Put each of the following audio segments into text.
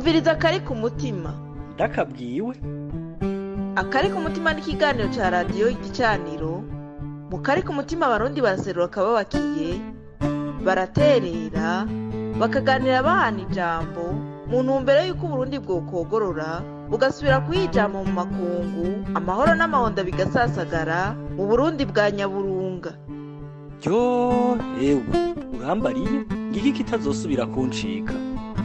umviriza akari ku mutima ndakabwiwe akari ku mutima n'ikiganiro cya radiyo igicaniro mu kari ku mutima abarundi baraserura akababakiye baraterera bakaganira bahana ijambo mu ntumbero y'uko uburundi bwokogorora bugasubira kuyijama mu makungu amahoro n'amahonda bigasasagara mu burundi bwa nyaburunga ryo ewe urambariye ngiki kitazosubira kuncika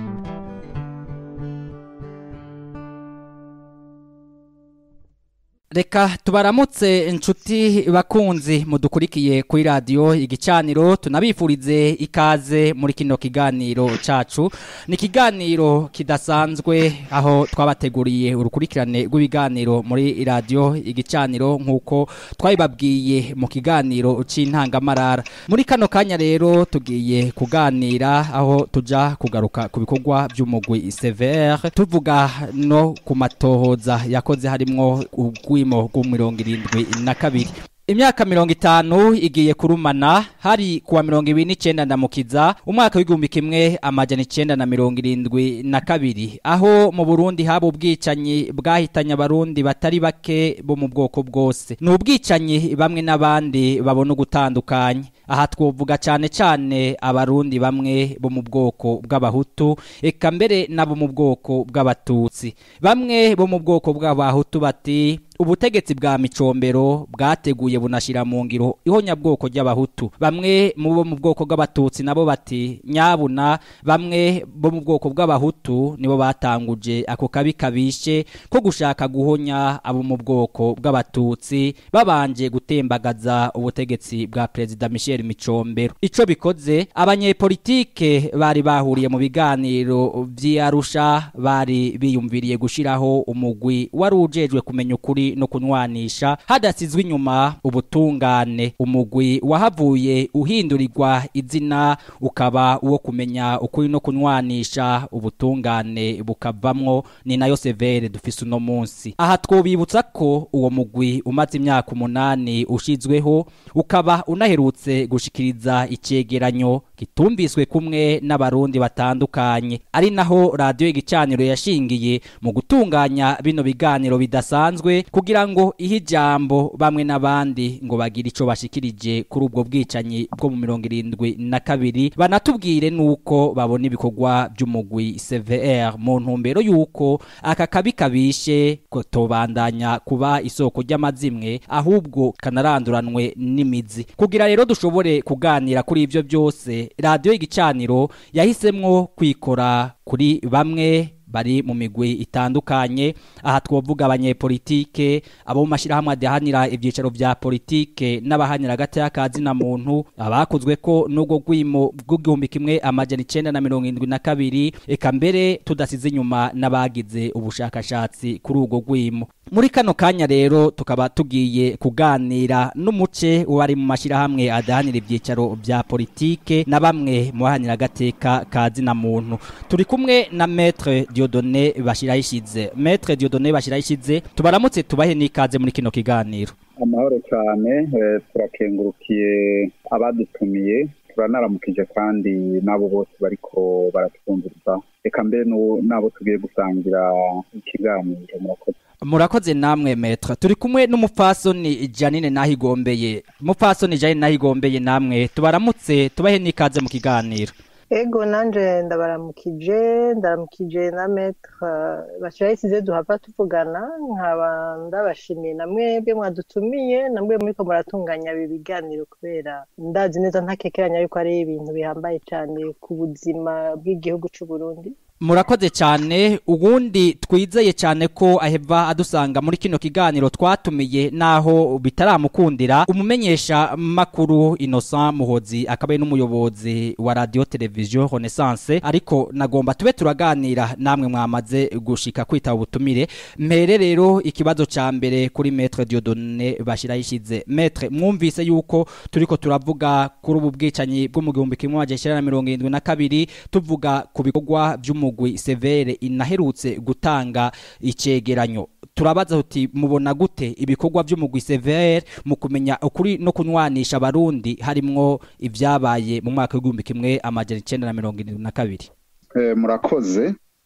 reka tubaramutse inshuti bakunzi mudukurikiye kuri radiyo igicaniro tunabifurize ikaze muri kino kiganiro cacu ni ikiganiro kidasanzwe aho twabateguriye urukurikirane rw'ibiganiro muri radiyo igicaniro nk'uko twabibabwiye mu kiganiro c'intangamarara muri kano kanya rero tugiye kuganira aho tuja kugaruka ku bikorwa by'umugwi severe tuvuga no ku matohoza yakoze harimwo ubwi urwimo rw'imirongo irindwi na kabiri imyaka mirongo itanu igiye kurumana hari kuwa mirongo ibiri n'icenda ndamukiza umwaka w'igihumbi kimwe amajana icenda na mirongo irindwi na kabiri aho mu burundi haba ubwicanyi bwahitanye abarundi batari bake bo mu bwoko bwose ni ubwicanyi bamwe n'abandi babona ugutandukanye aha twovuga cyane cyane abarundi bamwe bo mu bwoko bw'abahutu eka mbere nabo mu bwoko bw'abatutsi bamwe bo mu bwoko bw'abahutu bati ubutegetsi bwa micombero bwateguye bunashira mu ngiro ihonyabwoko ry'abahutu bamwe mu bo mu bwoko bw'abatutsi nabo bati nyabuna bamwe bo mu bwoko bw'abahutu nibo batanguje ako kabi kabishe ko gushaka guhonya abo mu bwoko bw'abatutsi babanje gutembagaza ubutegetsi bwa perezida Michel Micombero ico bikoze abanyepolitike bari bahuriye mu biganiro vy'Arusha bari biyumviriye gushiraho umugwi wari ujejwe kumenya ukuri no kunwanisha hadasizwe inyuma ubutungane umugwi wahavuye uhindurirwa izina ukaba uwo kumenya ukuri no kunwanisha ubutungane bukavamwo ni nayo severe dufise uno munsi aha twobibutsa ko uwo mugwi umaze imyaka umunani ushizweho ukaba unaherutse gushikiriza icegeranyo gitumviswe kumwe n'abarundi batandukanye ari naho radiyo igicaniro yashingiye mu gutunganya bino biganiro bidasanzwe kugira ngo ihe ijambo bamwe n'abandi ngo bagire ico bashikirije kuri ubwo bwicanyi bwo mu mirongo irindwi na kabiri banatubwire nuko babona ibikorwa by'umugwi CVR mu ntumbero yuko aka kabi kabishe ko tobandanya kuba isoko ry'amazimwe ahubwo kanaranduranwe n'imizi kugira rero dushobore kuganira kuri ivyo byose radio igicaniro yahisemwo kwikora kuri bamwe bari mu migwi itandukanye aha twovuga abanyepolitike abo mu mashirahamwe adahanira ivyicaro vya politike n'abahanira hagati y'akazi na muntu abakozwe ko n'ubwo gwimo bw'igihumbi kimwe amajana icenda na mirongo indwi na kabiri eka mbere tudasize inyuma n'abagize ubushakashatsi kuri ubwo gwimo muri kano kanya rero tukaba tugiye kuganira n'umuce wari mu mashirahamwe adahanira ivyicaro vya politike na bamwe mu bahanira agateka kazi na muntu turi kumwe na maître Dieudonné bashirayishize maître Dieudonné bashirayishize tubaramutse tubahe n'ikaze muri kino kiganiro amahoro cyane turakengurukiye abadutumiye turanaramukije kandi n'abo bose bariko baratwumviriza reka mbe n'abo tugiye gusangira ikiganiro murakoze murakoze namwe metra turi kumwe n'umupfasoni janine nahigombeye umupfasoni janine nahigombeye namwe tubaramutse tubahe n'ikaze mu kiganiro ego nanje ndabaramukije ndaramukije na metre bashirayisize duhava tuvugana nkaba ndabashimiye na mwebwe mwadutumiye na mwebwe muriko muratunganya ibi biganiro kubera ndazi neza ntakekeranya yuko ari ibintu bihambaye cyane ku buzima bw'igihugu c'u Burundi murakoze cyane ubundi twizeye cyane ko aheva adusanga muri kino kiganiro twatumiye naho bitaramukundira umumenyesha makuru Innocent Muhozi akaba ari n'umuyobozi wa radio television Renaissance ariko nagomba tube turaganira namwe mwamaze gushika kwita ubutumire mpere rero ikibazo ca mbere kuri Maître Dieudonné bashirayishize Maître mwumvise yuko turiko turavuga kuri ubu bwicanyi bwo mu gihumbi kimwe amajana na mirongo irindwi na kabiri tuvuga ku bikorwa by'umu umugwi severe inaherutse gutanga icegeranyo turabaza uti mubona gute ibikorwa by'umugwi severe mu kumenya ukuri no kunywanisha abarundi harimwo ibyabaye mu mwaka w'igihumbi kimwe amajana icenda na mirongo irindwi na kabiri murakoze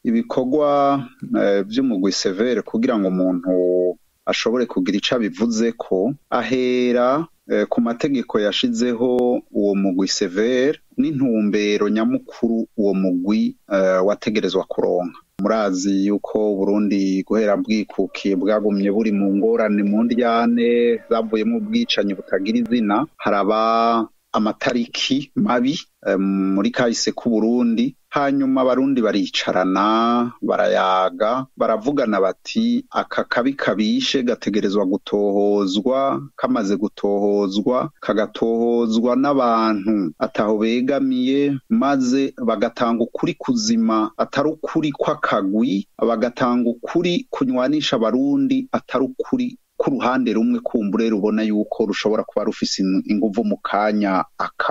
ibikorwa by'umugwi severe kugira ngo umuntu ashobore kugira icyo abivuze ko ahera ku mategeko yashizeho uwo mugwi severe n'intumbero nyamukuru uwo mugwi wategerezwa kuronka murazi yuko Burundi guhera bwikukiye bwagumye buri mu ngorane mu ndyane zavuyemo ubwicanyi butagira izina haraba amatariki mabi muri kahise k'uburundi hanyuma abarundi baricarana barayaga baravugana bati aka kabi kabishe gategerezwa gutohozwa kamaze gutohozwa kagatohozwa n'abantu ataho begamiye maze bagatanga ukuri kuzima atari ukuri kw'akagwi bagatanga ukuri kunywanisha abarundi atari ukuri ku ruhande rumwe kumbure rubona yuko rushobora kuba rufise inguvu mu kanya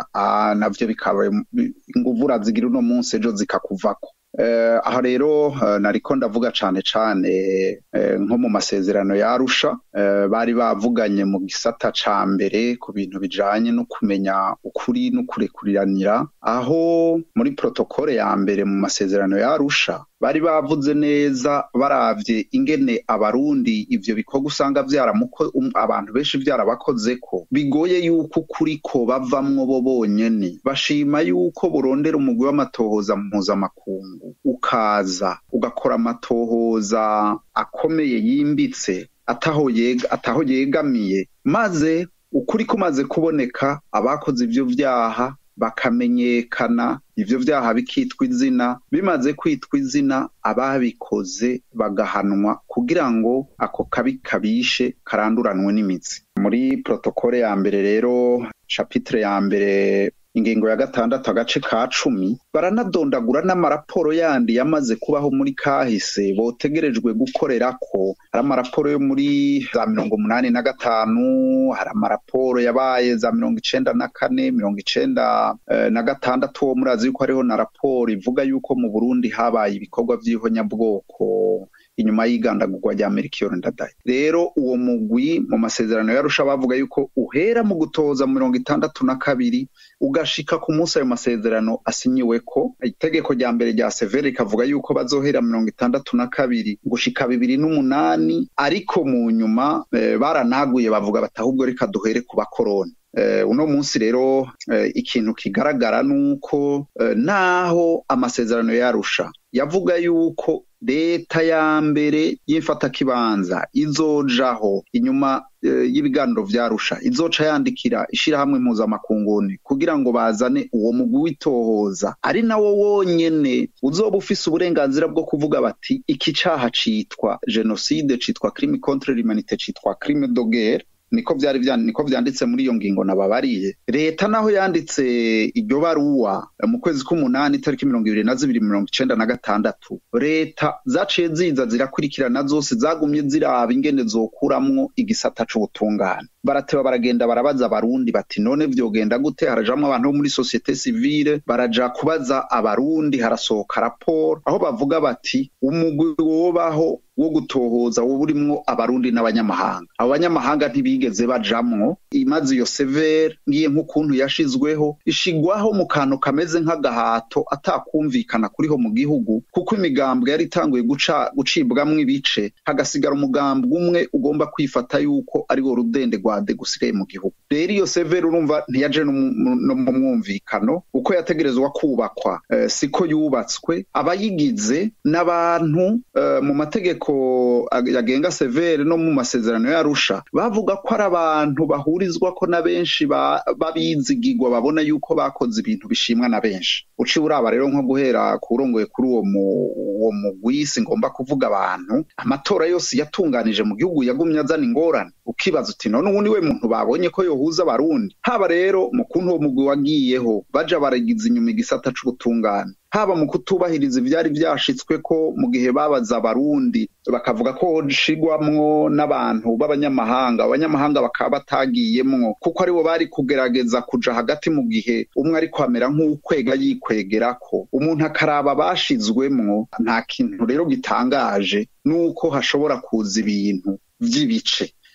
navyo bikaba inguvu urazigira uno munsi ejo zikakuvako aha rero nariko ndavuga cane cane nko mu masezerano yarusha bari bavuganye mu gisata ca mbere ku bintu bijanye no kumenya ukuri no kurekuriranira aho muri protokole ya mbere mu masezerano yarusha bari bavuze neza baravye ingene abarundi ivyo bikorwa usanga vyaramuko abantu benshi vyarabakozeko bigoye yuko ukuri ko bavamwo bo bonyene bashima yuko burondera umugwi w'amatohoza mpuzamakungu ukaza ugakora amatohoza akomeye yimbitse ataho yega ataho yegamiye maze ukuri kumaze kuboneka abakoze ivyo vyaha bakamenyekana ivyo vyaha bikitwa izina bimaze kwitwa izina ababikoze bagahanwa kugira ngo ako kabi kabishe karanduranwe n'imitsi muri protokole ya mbere rero chapitre ya mbere ingingo ya gatandatu agace ka cumi baranadondagura n'amaraporo yandi yamaze kubaho muri kahise botegerejwe gukorerako hari amaraporo yo muri za mirongo umunani na gatanu hari amaraporo yabaye za mirongo icenda na kane mirongo icenda na gatandatu wo murazi yuko hariho na raporo ivuga yuko mu burundi habaye ibikorwa vy'ihonyabwoko inyuma y'igandagurwa rya Melchior Ndadaye rero uwo mugwi mu masezerano yarusha bavuga yuko uhera mu gutoza mu mirongo itandatu na kabiri ugashika ku munsi ayo masezerano asinyiweko itegeko rya mbere rya severe rikavuga yuko bazohera mirongo itandatu na kabiri gushika bibiri n'umunani ariko mu nyuma e, baranaguye bavuga bati ahubwo reka duhere ku bakoroni Uh, uno munsi rero uh, ikintu kigaragara nuko uh, naho amasezerano yarusha yavuga yuko leta ya mbere y'imfatakibanza izojaho inyuma y'ibiganiro vyarusha izoca yandikira ishirahamwe mpuzamakunguni kugira ngo bazane uwo mugwi witohoza ari nawo wonyene uzoba ufise uburenganzira bwo kuvuga bati iki caha citwa genocide citwa crime contre l'humanité citwa crime de guerre niko vyari vyanditse niko vyanditse muri iyo ngingo nababariye leta naho yanditse iryo baruwa mu kwezi k'umunani itariki mirongo ibiri na zibiri mirongo icenda na gatandatu leta zaciye ziza zirakurikirana zose zagumye ziraba ingene zokuramwo igisata c'ubutungane barateba baragenda barabaza abarundi bati none vyogenda gute harajamwo abantu bo muri societe civile baraja kubaza abarundi harasohoka raporo aho bavuga bati umugwi wobaho wo gutohoza woba urimwo abarundi n'abanyamahanga abo banyamahanga ntibigeze bajamwo imaze iyo severe ngiye nk'ukuntu yashizweho ishigwaho mu kantu kameze nk'agahato atakumvikana kuriho mu gihugu kuko imigambwe yari itanguye guca gucibwamwo ibice hagasigara umugambwe umwe ugomba kwifata yuko ari wo rudende rwade gusigaye mu gihugu rero iyo severe urumva ntiyaje no mu mwumvikano uko yategerezwa kubakwa uh, siko yubatswe abayigize n'abantu uh, mu mategeko yagenga severe no mu masezerano yarusha bavuga ko ari abantu bahurizwako na benshi babizigirwa babona yuko bakoze ibintu bishimwa na benshi uciye uraba rero nko guhera kurongoye kuri uwo uwo mugwisi ngomba kuvuga abantu amatora yose yatunganije mu gihugu yagumye azana ingorane ukibaza uti none ubu niwe muntu babonye ko yohuza abarundi haba rero mu kuntu uwo mugwi wagiyeho baja baragiza inyuma igisata c'ubutungane haba mu kutubahiriza ivyari vyashitswe ko mu gihe babaza abarundi bakavuga ko hoshigwamwo n'abantu b'abanyamahanga abanyamahanga bakaba batagiyemwo kuko aribo bari kugerageza kuja hagati mu gihe umwe ariko amera nk'ukwega yikwegerako umuntu akaraba bashizwemwo nta kintu rero gitangaje nuko hashobora kuza ibintu vy'ibice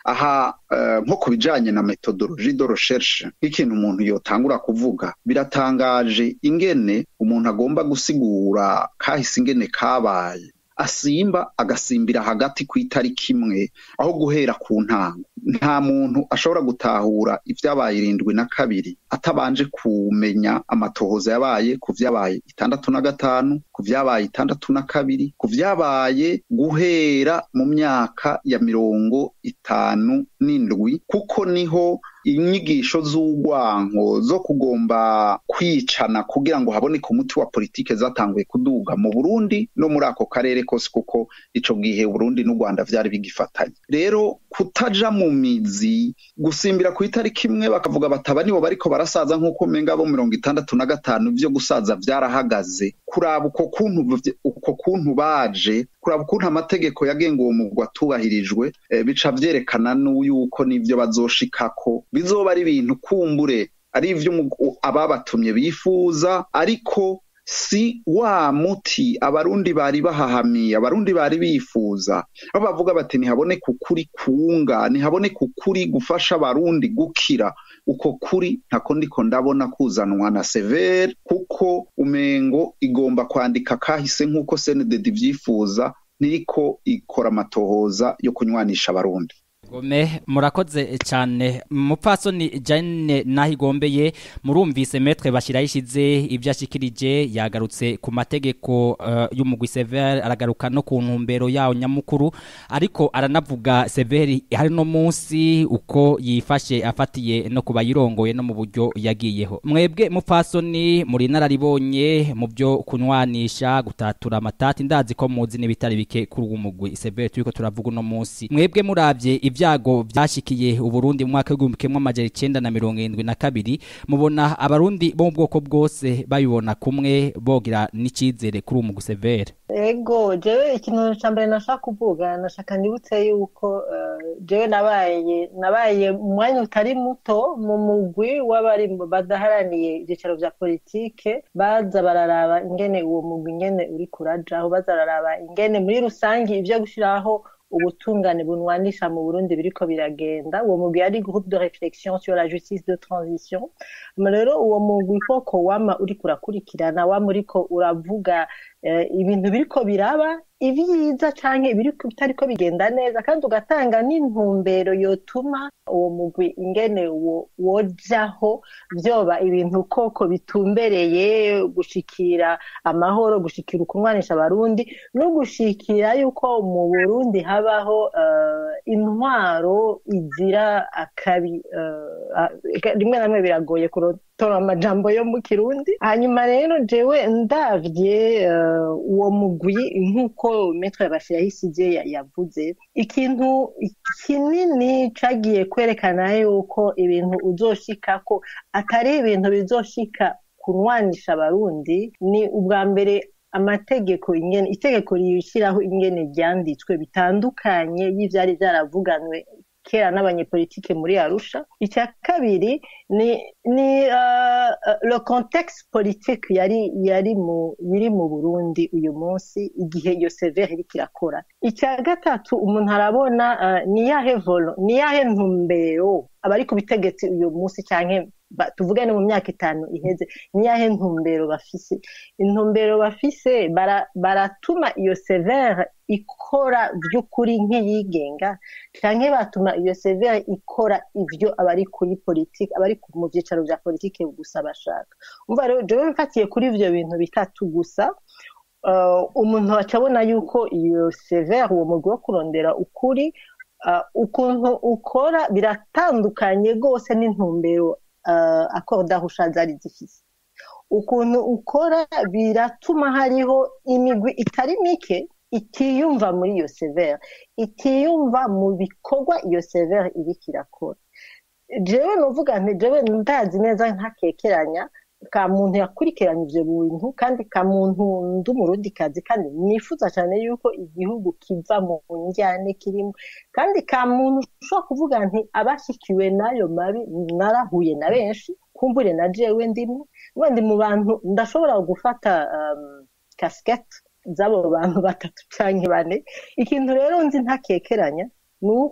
aha uh, nko ku bijanye na methodologie de recherche nk'ikintu umuntu yotangura kuvuga biratangaje ingene umuntu agomba gusigura kahise ingene kabaye asimba agasimbira hagati ku itariki imwe aho guhera ku ntango nta muntu ashobora gutahura ibyabaye irindwi na kabiri atabanje kumenya amatohoza yabaye ku vyabaye itandatu na gatanu ku vyabaye itandatu na kabiri ku vyabaye guhera mu myaka ya mirongo itanu n'indwi kuko niho inyigisho z'urwanko zo kugomba kwicana kugira ngo haboneke umuti wa politike zatanguye kuduga mu Burundi no muri ako karere kose kuko ico gihe Burundi n'u Rwanda vyari bigifatanye rero kutaja mu mizi gusimbira ku itariki imwe bakavuga bataba nibo bariko barasaza nk'uko menga bo mirongo itandatu na gatanu vyo gusaza vyarahagaze kuraba uko kuntu uko kuntu baje kuraba ukuntu amategeko yagenga uwo mugwi atubahirijwe e, bica vyerekana n'uyuko n'ivyo bazoshikako bizoba ari ibintu kumbure ari ivyo ababatumye bifuza ariko si wa muti abarundi bari bahahamiye abarundi bari bifuza aho bavuga bati ntihaboneke ukuri kunga ntihaboneke ukuri gufasha abarundi gukira uko kuri ntako ndiko ndabona kuzanwa na severe kuko umengo igomba kwandika kahise nk'uko senededi vyifuza ntiriko ikora amatohoza yo kunywanisha abarundi Gome murakoze cyane mupfasoni Jane nahigombeye murumvise metre bashira yishize ibyo ashikirije yagarutse ku mategeko uh, y'umugwi Sever aragaruka no ku ntumbero yawo nyamukuru ariko aranavuga Sever hari no munsi uko yifashe afatiye no kubayirongoye no mu buryo yagiyeho mwebwe mupfasoni muri nararibonye mu byo kunwanisha gutatura amatati ndazi ko muzi n'ibitari bike kuri uwo mugwi Sever turiko turavuga no munsi mwebwe muravye ibyago byashikiye uburundi mu mwaka w'igihumbi kimwe amajana icenda na mirongo irindwi na kabiri mubona abarundi bo mu bwoko bwose babibona kumwe bogira n'icizere kuri uwo mugusevere ego jewe ikintu ca mbere nashaka kuvuga nashaka nibutse yuko jewe nabaye nabaye mu mwanya utari muto mu mugwi w'abari badaharaniye ibyicaro vya politike baza bararaba ingene uwo mugwi ingene uri kurajaho baza bararaba ingene muri rusange ivyo gushiraho ubutungane bunwanisha mu Burundi biriko biragenda uwo mugwi ari groupe de réflexion sur la justice de transition rero uwo mugwi koko wama uriko urakurikirana wama uriko uravuga ibintu biriko biraba ibyiza canke bitariko bigenda neza kandi ugatanga n'intumbero yotuma uwo mugwi ingene wojaho vyoba ibintu koko bitumbereye gushikira amahoro gushikira ukunwanisha abarundi no gushikira yuko mu burundi habaho uh, intwaro izira akabi uh, rimwe na rimwe biragoye kurotora amajambo yo mu kirundi hanyuma rero jewe ndavye uh, uwo mugwi nk'uko metre bashirayisije yavuze ikintu kinini cagiye kwerekana yuko ibintu uzoshikako atari ibintu bizoshika kunwanisha abarundi ni ubwa mbere amategeko ingene itegeko rishyiraho ingene ryanditswe bitandukanye y'ivyari vyaravuganwe kera n'abanyepolitike muri arusha icya kabiri ni ni uh, le contexte politique yari yari mu biri mu burundi uyu munsi igihe iyo severe iriko irakora icya gatatu umuntu arabona uh, ni yahe volo ni yahe ntumbero abari ku bitegetsi uyu munsi canke tuvugane mu myaka itanu iheze niyahe ntumbero bafise intumbero bafise baratuma iyo severe ikora by'ukuri nk'iyigenga canke batuma iyo severe ikora ivyo abari kuri politike abari mu vyicaro vya politike gusa bashaka umva rero jewe mfatiye kuri ivyo bintu bitatu gusa umuntu acabona yuko iyo severe uwo mugwi wo kurondera ukuri ukuntu ukora biratandukanye rwose n'intumbero accord d'arusha zari zifise ukuntu ukora biratuma hariho imigwi itari mike itiyumva muri iyo severe itiyumva mu bikorwa iyo severe iriko irakora jewe novuga nti jewe ndazi neza ntakekeranya ka muntu yakurikiranye ivyo bintu kandi ka muntu ndi umurundikazi kandi nifuza cyane yuko igihugu kiva mu njyane kirimo kandi ka muntu ushobora kuvuga nti abashyikiwe n'ayo mabi narahuye na benshi kumbure na jewe ndimwe wenda mu bantu ndashobora gufata um, kasikete z'abo bantu batatu canke bane ikintu rero nzi ntakekeranya ni uko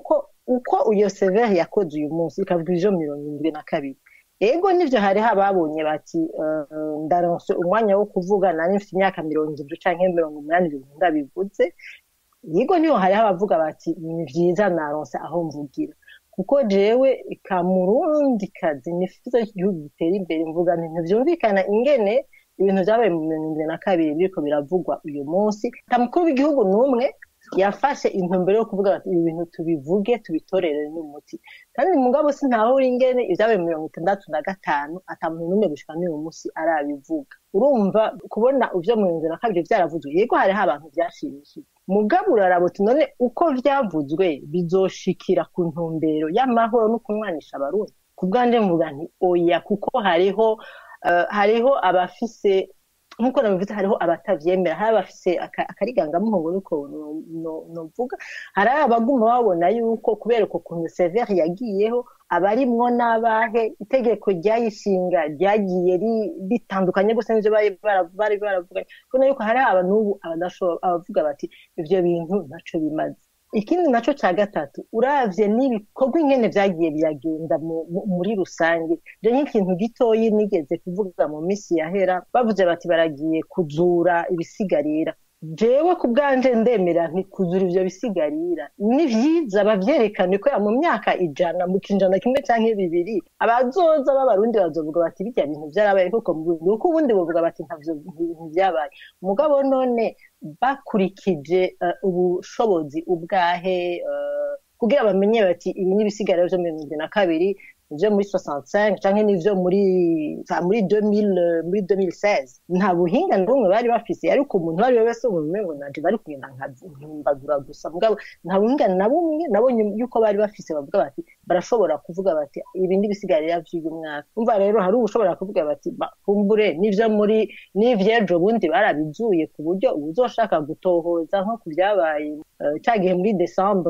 uko iyo severe yakoze uyu munsi ikavuga ivyo mirongo indwi na kabiri ego nivyo hariho ababonye bati eh, ndaronse umwanya wo kuvuga nari mfite imyaka mirongo indwi canke mirongo umunani ibintu ndabivuze yego niho hariho abavuga bati ni vyiza naronse aho mvugira kuko jewe kamurundi kazi nifuza ko igihugu gitera imbere mvuga nti ntivyumvikana ingene ibintu vyabaye mu mirongo indwi na kabiri biriko biravugwa uyu munsi nta mukuru w'igihugu n'umwe yafashe intumbero yo kuvuga bati ibi bintu tubivuge tubitorere n'umuti kandi mugabo sintahura ingene ivyabaye mu mirongo itandatu na gatanu ata muntu n'umwe gushika n'uyu munsi arabivuga urumva kubona ivyo mu mirongo indwi na kabiri vyaravuzwe yego hariho abantu vyashimishije mugabo uraraba uti none uko vyavuzwe bizoshikira ku ntumbero y'amahoro no kunwanisha abarundi ku bwanje mvuga nti oya kuko hariho eh, hariho abafise nk'uko nabivuze hariho abatavyemera hari abafise aka- akarigangamuhongo niko no- no- novuga hari abaguma babona yuko kubera uko kuntu severe yagiyeho abarimwo n'abahe itegeko ryayishinga ryagiye ri- ritandukanye gusa n'ivyo bari bara- bari baravuganye kubona yuko hari aba n'ubu abadashobora abavuga bati ivyo bintu ntaco bimaze ikindi naco ca gatatu uravye n'ibikorwa ingene vyagiye biragenda mu- mu- muri rusange je nk'ikintu gitoyi nigeze kuvuga mu misi yahera bavuze bati baragiye kuzura ibisigarira jewe ku bwanje ndemera nti kuzura ivyo bisigarira ni vyiza bavyerekane ko mu myaka ijana mu kinjana kimwe canke bibiri abazoza b'abarundi bazovuga bati birya bintu vyarabaye koko mu Burundi kuko ubundi bavuga bati ntavyo ntivyabaye mugabo none bakurikije eh, ubushobozi ubwahe eh, kugira bamenye bati ibi n'ibisigariro vyo mirongo irindwi na kabiri ivyo muri 65 canke n'ivyo muri enfin, muri 2000 muri 2016 nta buhinga na bumwe bari bafise ariko umuntu uwo ari we wese mu mengo nanje bari kugenda nkahimbagura gusa mugabo nta buhinga na bumwe nabonye yuko bari bafise bavuga bati barashobora kuvuga bati ibi n'ibisigarira vy'uyu mwaka umva rero hari ushobora kuvuga bati "Ba, kumbure n'ivyo muri n'ivyejo bundi barabizuye ku buryo uzoshaka gutohoza nko ku vyabaye eh, ca gihe muri decembre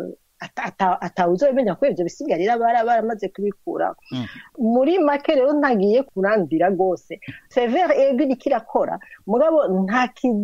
atawuzobimenya ko ivyo bisigarira bara baramaze kubikura muri make rero ntagiye kurandira rwose severe ego iriko irakora mugabo nta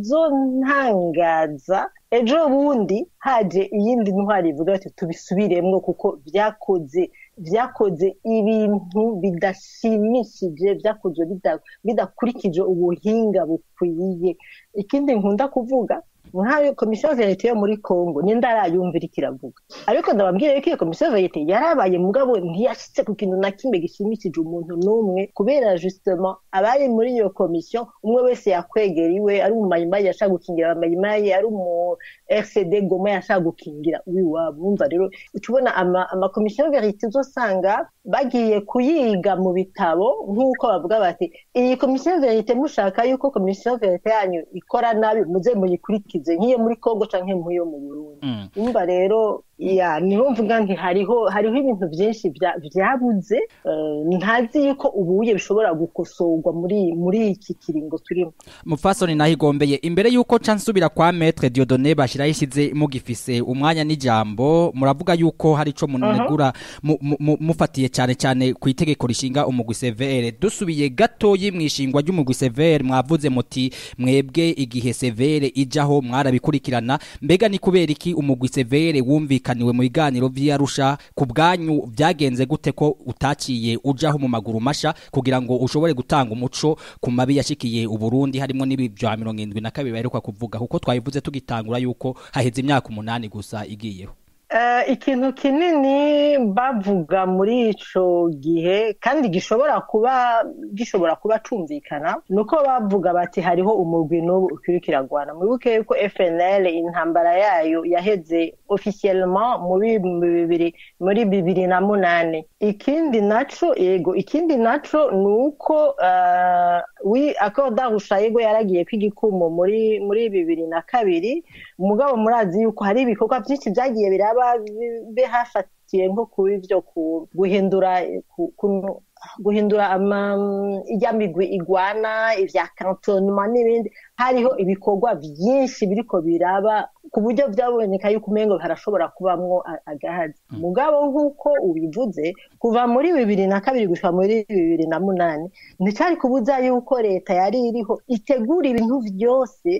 kizontangaza ejo bundi haje iyindi ntwari ivuga ati tubisubiremwo kuko vyakoze vyakoze ibintu bidashimishije vyakozwe bida- bidakurikije ubuhinga bukwiye ikindi nkunda kuvuga nk'ayo komisiyo verite yo muri congo ninde arayumvira ikiravuga ariko ndababwira yuko iyo komisiyo verite yarabaye mugabo ntiyashitse ku kintu na kimwe gishimishije umuntu n'umwe kubera justement abari muri iyo komisiyo umwe wese yakwegera iwe ari umumayimayi yashaka gukingira abamayimayi ari umu rcd goma yashaka gukingira uwiwabo wumva rero uca ubona ama- amakomisiyo verite uzosanga bagiye kuyiga mu bitabo nk'uko bavuga bati iyi komisiyo verite mushaka yuko komisiyo verite yanyu ikora nabi muze muyikurikize nk'iyo muri congo canke nk'iyo mu burundi Mm. umva rero ya niho mvuga nti hariho hariho ibintu byinshi bya- vyabuze eh, ntazi yuko ubuye bishobora gukosorwa muri muri iki kiringo turimo mupfasoni naho igombeye imbere y'uko nca nsubira kwa metre diodone bashyiraho ishyize mugifise umwanya n'ijambo muravuga yuko hari ico munegura mu- mu- mu- mufatiye cyane cyane ku itegeko rishinga umugwi severe dusubiye gatoyi mu ishingwa ry'umugwi severe mwavuze muti mwebwe igihe severe ijaho mwarabikurikirana mbega ni kubera iki umugwi severe wumvikaniwe mu biganiro vy'arusha ku bwanyu vyagenze gute ko utaciye ujaho mu maguru masha kugira ngo ushobore gutanga umuco ku mabi yashikiye uburundi harimo n'ibi vya mirongo indwi na kabiri baheruka kuvuga kuko twabivuze tugitangura yuko haheze imyaka umunani gusa igiyeho Eh, ikintu kinini bavuga muri ico gihe kandi gishobora kuba gishobora kuba cumvikana nuko bavuga bati hariho umurwi n'ubu ukiriko iragwana mwibuke yuko FNL intambara yayo yaheze officiellement muri bibiri muri bibiri na munane ikindi naco yego ikindi naco nuko uh, wi akoda rushayego yaragiye kw'igikumu muri muri bibiri na kabiri umugabo murazi yuko hari ibikorwa byinshi byagiye biraba bi- bihafatiye nko kuba ivyo ku- guhindura ku- ku- guhindura ama ijya migwi igwana ivya kantonema n'ibindi hariho ibikorwa byinshi biriko biraba ku buryo byaboneka yuko umengo harashobora kubamwo a- agahazi mugabo nk'uko ubivuze kuva muri bibiri na kabiri gushika muri bibiri na munani nticari kubuza yuko leta yari iriho itegura ibintu vyose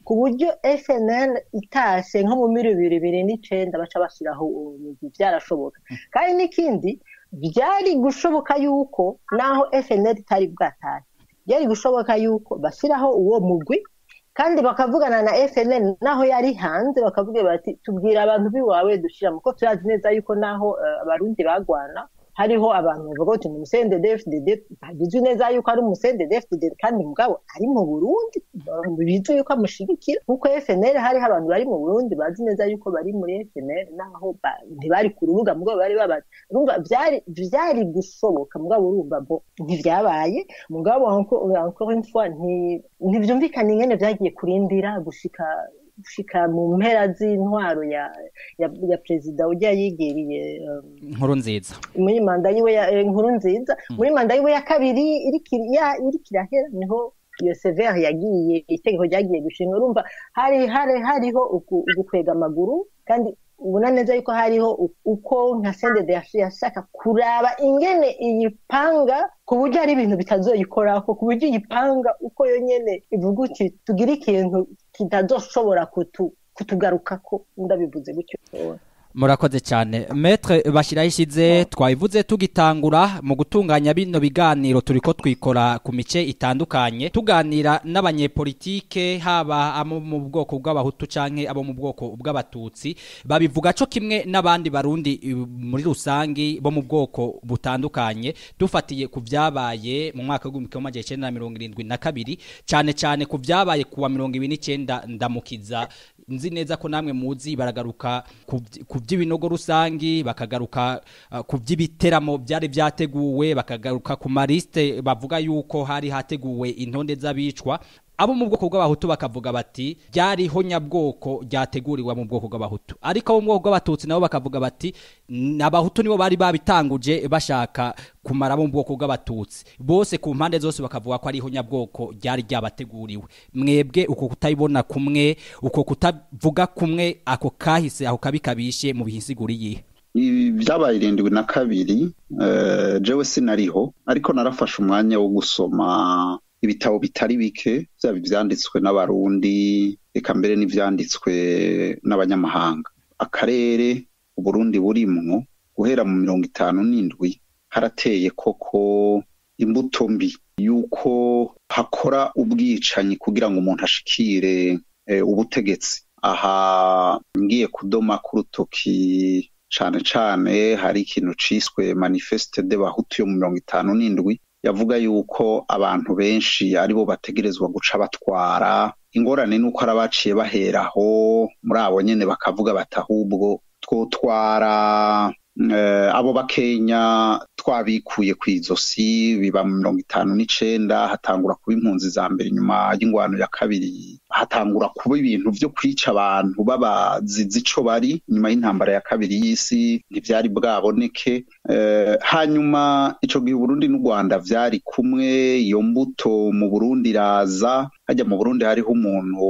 ku buryo FNL itashe nko mu miri bibiri bibiri n'icenda baca bashyiraho uwo mugwi byarashoboka kandi n'ikindi byari gushoboka yuko naho FNL itari bwatahe byari gushoboka yuko bashyiraho uwo mugwi kandi bakavugana na FNL naho yari hanze bakavuga bati tubwira abantu biwawe dushiramo ko turazi neza yuko naho eh, abarundi bagwana hariho abantu bavuga bati ni umusende DFDD bizwi neza yuko ari umusende DFDD kandi mugabo ari mu Burundi bizwi yuko amushigikira nkuko FNL hariho abantu bari mu Burundi bazi neza yuko bari muri FNL naho ba- ntibari ku rubuga mugabo bari babazi urumva byari byari gushoboka mugabo urumva bo ntivyabaye mugabo encore encore une fois nti- ntivyumvikana ingene vyagiye kurindira gushika gushika mu mpera z'intwaro ya ya, ya perezida ujya yigiriye um, nkuru nziza muri manda yiwe ya eh, nkuru nziza muri manda yiwe ya kabiri iriko ya- iriko irahera niho iyo severe yagiye itegeko ryagiye gushinga urumva hari hari hariho uku- ugukwega amaguru kandi ubona neza yuko hariho u- uko nka sendede yashaka kuraba ingene iyipanga ku buryo hari ibintu bitazoyikorako ku buryo iyipanga uko yonyene ivuga uti tugire ikintu kitazoshobora kutu kutugarukako ndabivuze gutyo murakoze cyane metre bashyiraho ishize twabivuze tugitangura mu gutunganya bino biganiro turi ko twikora ku mice itandukanye tuganira n'abanyepolitike haba abo mu bwoko bw'abahutu canke abo mu bwoko bw'abatutsi babivuga co kimwe n'abandi barundi eh, muri rusangi bo mu bwoko butandukanye dufatiye ku vyabaye mu mwaka w'igihumbi kimwe amajana icenda na mirongo irindwi na kabiri cane cane ku vyabaye kuwa mirongo ibiri n'icenda ndamukiza nzi neza ko namwe muzi baragaruka ku vy- ku by'ibinogo rusangi bakagaruka uh, ku by'ibiteramo byari byateguwe bakagaruka ku mariste bavuga yuko hari hateguwe intonde z'abicwa abo mu bwoko bw'abahutu bakavuga bati ryariho nyabwoko ryateguriwe mu bwoko bw'abahutu ariko abo mu bwoko bw'abatutsi nabo bakavuga bati "N- abahutu nibo bari babitanguje bashaka kumara abo mu bwoko bw'abatutsi bose ku mpande zose bakavuga ko ariho nyabwoko ryari ryabateguriwe mwebwe uko kutabibona kumwe uko kutavuga kumwe ako kahise ako kabi kabishe mu bihisiguriye Ibi byabaye irindwi na kabiri eh, jewe sinariho ariko narafashe umwanya wo gusoma ibitabo bitari bike byaba ibyanditswe n'abarundi reka mbere n'ibyanditswe n'abanyamahanga akarere uburundi burimwo guhera mu mirongo itanu n'indwi harateye koko imbuto mbi yuko hakora ubwicanyi kugira ngo umuntu ashikire eh, ubutegetsi aha ngiye kudoma ku rutoki cane cane hari ikintu ciswe manifeste de bahutu yo mu mirongo itanu n'indwi yavuga yuko abantu benshi aribo bategerezwa guca batwara ingorane nuko ari abaciye baheraho muri abo nyene bakavuga bati ahubwo twotwara eh, abo bakenya twabikuye ku izosi biba mu mirongo itanu n'icenda hatangura kuba impunzi za mbere inyuma y'ingwano ya kabiri hatangura kuba ibintu vyo kwica abantu babazizi ico bari nyuma y'intambara ya kabiri y'isi ntivyari bwaboneke eh, hanyuma ico gihe Burundi n'u Rwanda vyari kumwe iyo mbuto mu Burundi iraza hajya mu Burundi hariho umuntu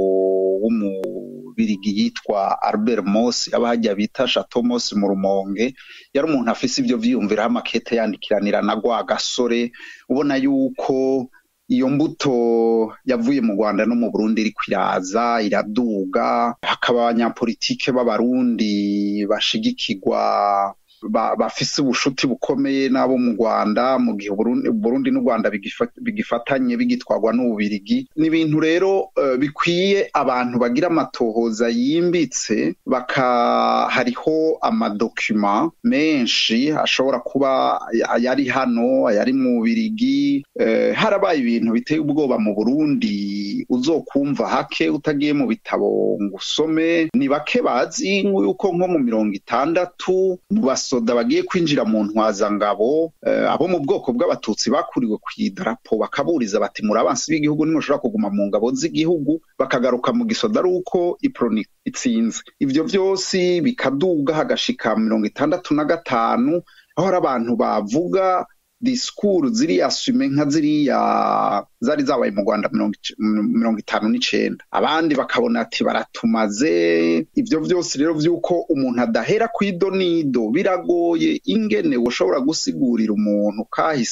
w'umubirigi yitwa Albert Mosi aba hajya bita Chateau Mosi mu Rumonge yari umuntu afise ivyo vyiyumviraho amakete yandikiranira na gwa gasore ubona yuko iyo mbuto yavuye mu Rwanda no mu Burundi iri kwiraza iraduga hakaba abanyapolitike b'abarundi bashigikirwa ba- bafise ubushuti bukomeye n'abo mu Rwanda mu gihe Burundi Burundi n'u Rwanda bigifa- bigifatanye bigitwarwa n'ububirigi ni ibintu rero eh, bikwiye abantu bagira amatohoza yimbitse baka hariho amadokima menshi ashobora kuba ayari hano ayari mu bubirigi eh, harabaye ibintu biteye ubwoba mu Burundi uzokumva hake utagiye mu bitabo ngo usome ni bake bazi yuko nko mu mirongo itandatu mu basoda bagiye kwinjira mu ntwazangabo eh, abo mu bwoko bw'abatutsi bakuriwe ku idarapo bakaburiza bati muri abansi b'igihugu ntimushobora kuguma mu ngabo z'igihugu bakagaruka mu gisoda ari uko iproni itsinze ivyo vyose bikaduga hagashika mirongo itandatu na gatanu aho hari abantu bavuga disikuru ziriya sume nka ziriya zari zabaye mu rwanda mirongo ic- mirongo itanu n'icenda abandi bakabona ati baratumaze ivyo vyose rero vy'uko umuntu adahera kw'idonido biragoye ingene ushobora gusigurira umuntu kahise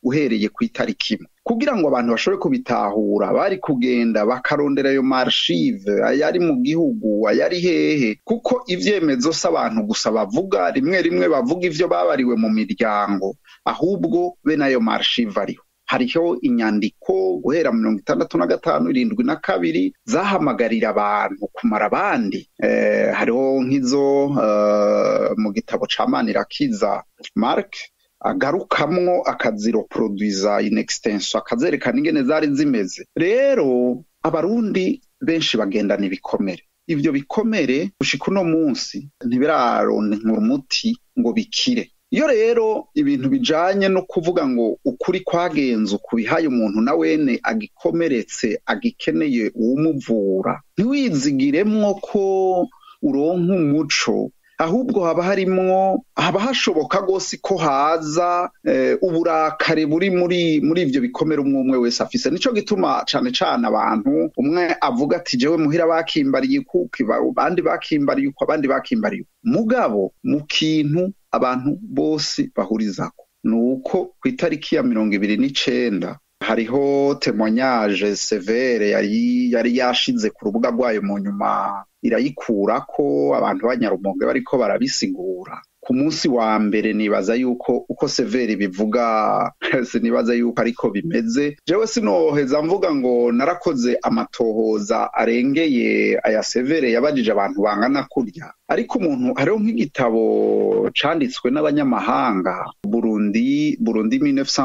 uhereye ku itariki imwe kugira ngo abantu bashobore kubitahura bari kugenda bakarondera ayo marshive ayari mu gihugu ayari hehe kuko ivyemezo si abantu gusa bavuga rimwe rimwe bavuga ivyo babariwe mu miryango ahubwo bene ayo marshive ariho hariho inyandiko guhera mirongo itandatu na gatanu irindwi na kabiri zahamagarira abantu kumara abandi eh, hariho nk'izo eh, mu gitabo ca manirakiza mark agarukamwo akaziroproduiza in extenso akazerekana ingene zari zimeze rero abarundi benshi bagendana ibikomere ivyo bikomere gushika uno munsi ntibiraronkera umuti ngo bikire iyo rero ibintu bijanye no kuvuga ngo ukuri kwagenze ukubihaye umuntu na wene agikomeretse agikeneye uwumuvura ntiwizigiremwo ko uronka umuco ahubwo haba harimwo haba hashoboka rwose ko haza eh, uburakare buri muri muri ivyo bikomere umwe umwe wese afise nico gituma cane cane abantu umwe avuga ati jewe muhira bakimbariye kuko abandi bakimbariye uko abandi bakimbariye uko mugabo mu kintu abantu bose bahurizako ni uko ku itariki ya mirongo ibiri n'icenda hariho temonyage severe yari yari yashize ku rubuga rwayo mu nyuma irayikurako abantu b'anyarumonge bariko barabisigura ku munsi wa mbere nibaza yuko uko severi bivuga sinibaza yuko ariko bimeze jewe sinoheza mvuga ngo narakoze amatohoza arengeye aya severe yabajije abantu bangana kurya ariko umuntu hariho nk'igitabo canditswe n'abanyamahanga burundi burundi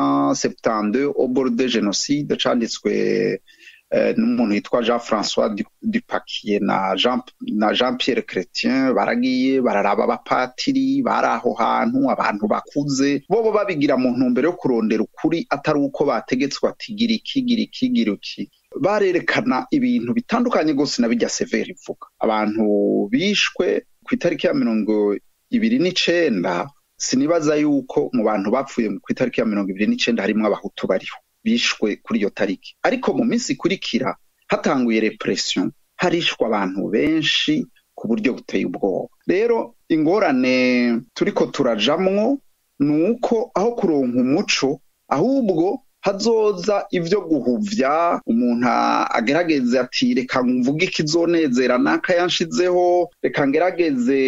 1972 au bord de genocide canditswe n'umuntu yitwa jean francois dupakiye na jean na jean pierre chrétien baragiye bararaba abapatiri bari aho hantu abantu bakuze bobo babigira mu ntumbero yo kurondera ukuri atari uko bategetswe ati gira iki gira iki gira iki barerekana ibintu bitandukanye rwose na bijya severi ivuga abantu bishwe ku itariki ya mirongo ibiri n'icenda sinibaza yuko mu bantu bapfuye ku itariki ya mirongo ibiri n'icenda harimwo abahutu bariho bishwe kuri iyo tariki ariko mu minsi ikurikira hatanguye repression harishwa abantu benshi ku buryo buteye ubwoba rero ingorane turiko turajamwo ni uko aho kuronka umuco ahubwo hazoza ivyo guhuvya umuntu agerageze ati reka mvuge ikizonezera naka yanshizeho reka ngerageze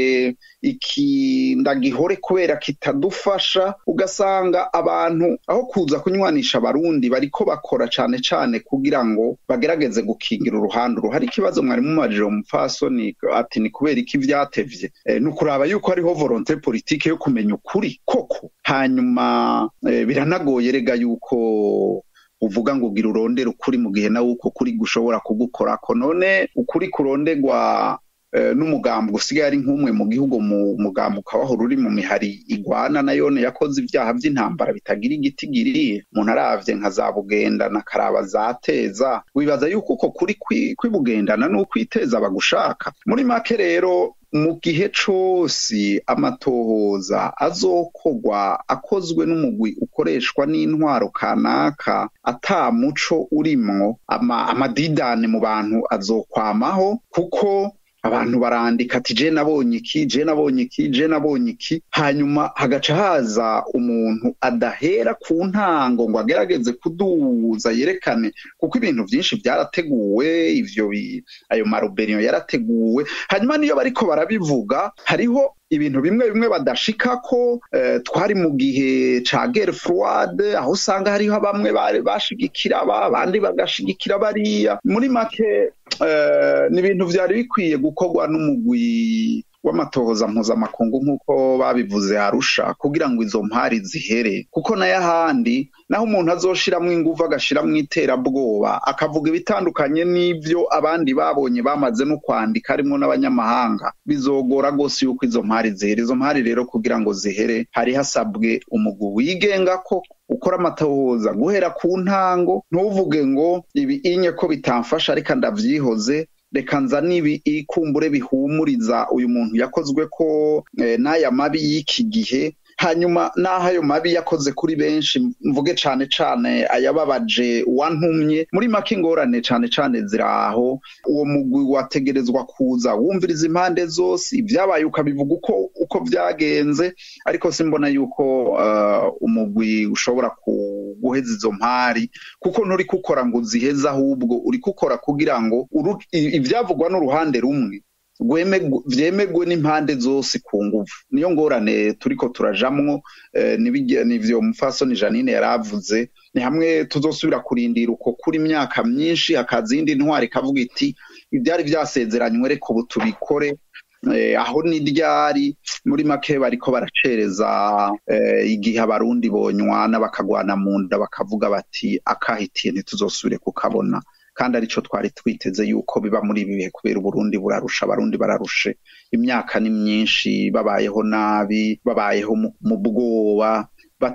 iki ndagihore kubera kitadufasha ugasanga abantu aho kuza kunywanisha abarundi bariko bakora cane cane kugira ngo bagerageze gukingira uruhande hari ikibazo mwari mumajije umupfasoni ati ni kubera iki vyatevye e, ni ukuraba yuko hariho volonte politike yo kumenya ukuri koko hanyuma e, biranagoye rega yuko uvuga ngo ugira urondera ukuri mu gihe nawe uko kuri gushobora kugukorako none ukuri kurondegwa n'umugambi usigaye ari nk'umwe mu gihugu mu mugambi ukaba uri mu mihari igwana na yone yakoze ibyaha by'intambara bitagira igiti giriye umuntu aravye nka za bugenda na karaba zateza wibaza yuko uko kuri kwibugendana n'ukwiteza bagushaka muri make rero mu gihe cose amatohoza azokogwa akozwe n'umugwi ukoreshwa n'intwaro kanaka ata muco urimwo ama, amadidane mu bantu azokwamaho kuko abantu barandika ati je nabonye iki je nabonye iki je nabonye iki hanyuma hagaca haza umuntu adahera ku ntango ngo agerageze kuduza yerekane kuko ibintu byinshi byarateguwe ivyo ayo maroberiyo yarateguwe hanyuma niyo bariko barabivuga hariho ibintu bimwe bimwe badashikako eh, twari mu gihe ca guerre froide aho usanga hariho bamwe bashigikira aba abandi bagashigikira bariya muri make eh, ni ibintu vyari bikwiye gukorwa n'umugwi w'amatohoza mpuzamakungu nk'uko babivuze harusha kugira ngo izo mpari zihere kuko nayo ahandi naho umuntu azoshiramwo inguvu agashiramwo iterabwoba akavuga ibitandukanye n'ivyo abandi babonye bamaze no kwandika harimwo n'abanyamahanga bizogora rwose yuko izo mpari zihere izo mpari rero kugira ngo zihere hari hasabwe umugwi wigenga ko ukora amatohoza guhera ku ntango ntuvuge ngo ibi inye ko bitamfasha reka ndavyihoze reka nzane ibi ikumbure bihumuriza uyu muntu yakozwe ko n'aya mabi y'iki gihe hanyuma n'aho ayo mabi yakoze kuri benshi mvuge cane cane ayababaje wantumye muri make ingorane cane cane ziraho uwo mugwi wategerezwa kuza wumviriza impande zose ibyabaye ukabivuga uko uko vyagenze ariko simbona yuko uh, umugwi ushobora guheza izo mpari kuko nturi kukora ngo uziheze ahubwo uri kukora kugira ngo uru- i- ivyavugwa n'uruhande rumwe rwemegwe- vyemegwe n'impande zose ku nguvu niyo ngorane turiko turajamwo eh, nibige- nivyo mufasoni janine yaravuze ni hamwe tuzosubira kurindira uko kuri imyaka myinshi hakaza iyindi ntwari ikavuga iti ivyari vyasezeranywe reka ubu tubikore eh, aho ni ryari muri make bariko baracereza eh, igihe abarundi bonywana bakagwana mu nda bakavuga bati akahitiye ntituzosubire kukabona kandi arico twari twiteze yuko biba muri ibi bihe kubera uburundi burarusha abarundi bararushe imyaka ni myinshi babayeho nabi babayeho mu- mu bwoba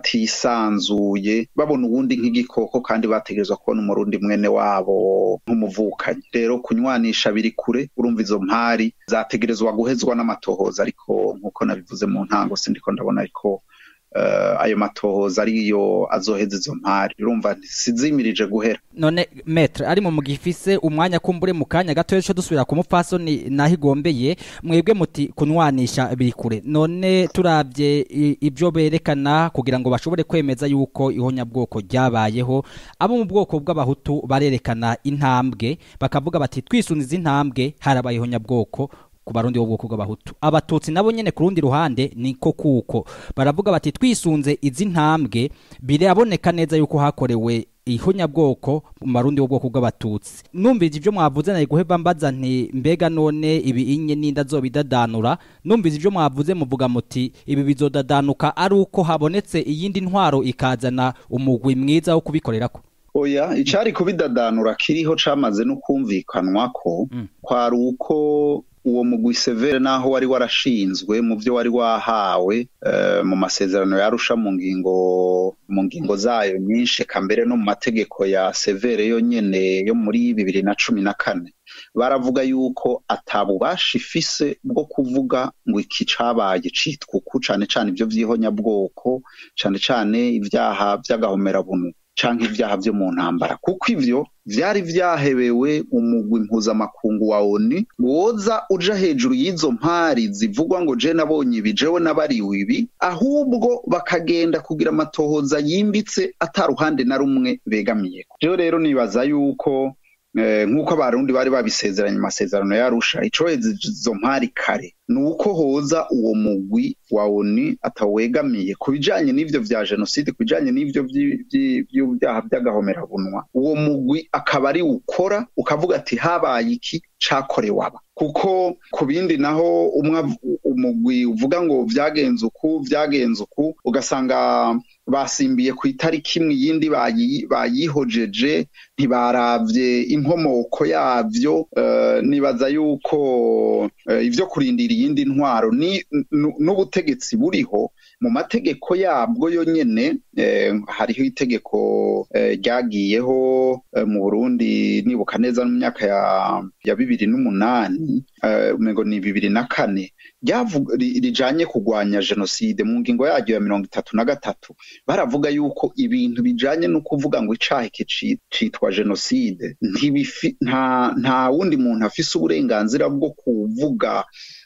batisanzuye babona ubundi nk'igikoko kandi bategerezwa kubona umurundi mwene wabo nk'umuvukanyi rero kunywanisha biri kure urumva izo mpari zategerezwa guhezwa n'amatohoza ariko nk'uko nabivuze mu ntango sindiko ndabona ariko eh, ayo matohoza ariyo azoheza izo mpari urumva sizimirije guhera none metre ari mu mugifise umwanya kumbure mu kanya gato cyo dusubira ku mupfasoni naho igombeye mwebwe muti kunwanisha biri kure none turabye i- ibyo berekana kugira ngo bashobore kwemeza yuko ihonyabwoko ryabayeho abo mu bwoko bw'abahutu barerekana intambwe bakavuga bati twisunze izi ntambwe harabaye ihonyabwoko ku barundi b'ubwoko bw'abahutu abatutsi nabo nyene ku rundi ruhande niko kuko baravuga bati twisunze izi ntambwe biraboneka neza yuko hakorewe ihonyabwoko mu barundi b'ubwoko bw'abatutsi numvise ibyo mwavuze nari guheba mbaza nti mbega none ibi inye n'inda zobidadanura numvise ibyo mwavuze muvuga muti ibi bizodadanuka ari uko habonetse iyindi ntwaro ikazana umugwi mwiza wo kubikorerako oya icari kubidadanura kiriho camaze no kumvikanwa ko Mm. kwari uko uwo mugwi severe naho wari warashinzwe mu vyo wari wahawe eh, mu masezerano yarusha mu ngingo mu ngingo zayo nyinshi eka mbere no mu mategeko ya severe yo nyene yo muri bibiri na cumi na kane baravuga yuko atabubasha ifise bwo kuvuga ngo iki cabaye citwa uku cane cane ivyo vy'ihonyabwoko cane cane ivyaha vy'agahomerabunu canke ivyaha vyo mu ntambara kuko ivyo vyari vyahebewe umugwi mpuzamakungu wa ONU woza uja hejuru y'izo mpari zivugwa ngo je nabonye ibi jewe nabariwe ibi ahubwo bakagenda kugira amatohoza yimbitse ata ruhande na rumwe begamiyeko jewe rero nibaza yuko eh, nk'uko abarundi bari babisezeranye mu masezerano yarusha icoheza izo mpari kare ni uko hoza uwo mugwi wa ONU atawegamiye ku bijanye n'ivyo vya jenoside ku bijanye n'ivyo vyi- vyi- vy'ibyaha vy'agahomerabunwa uwo mugwi akaba ari ukora ukavuga ati habaye iki cakorewe aba kuko ku bindi naho umwe av- umugwi uvuga ngo vyagenze uku vyagenze uku ugasanga basimbiye ku itariki imwe iyindi bayi- bayihojeje ntibaravye inkomoko yavyo eh, nibaza yuko eh, ivyo kurindira iyindi ntwaro ni nu- n'ubutegetsi buriho mu mategeko yabwo yo nyene eh, hariho itegeko eh, ryagiyeho eh, mu Burundi nibuka neza mu myaka ya, ya bibiri n'umunani eh, umengo ni bibiri na kane ryavuga ri- rijanye kugwanya jenoside mu ngingo yaryo ya mirongo itatu na gatatu baravuga yuko ibintu bijanye no kuvuga ngo icaha iki ci- citwa jenoside ntibifi nta nta wundi muntu afise uburenganzira bwo kuvuga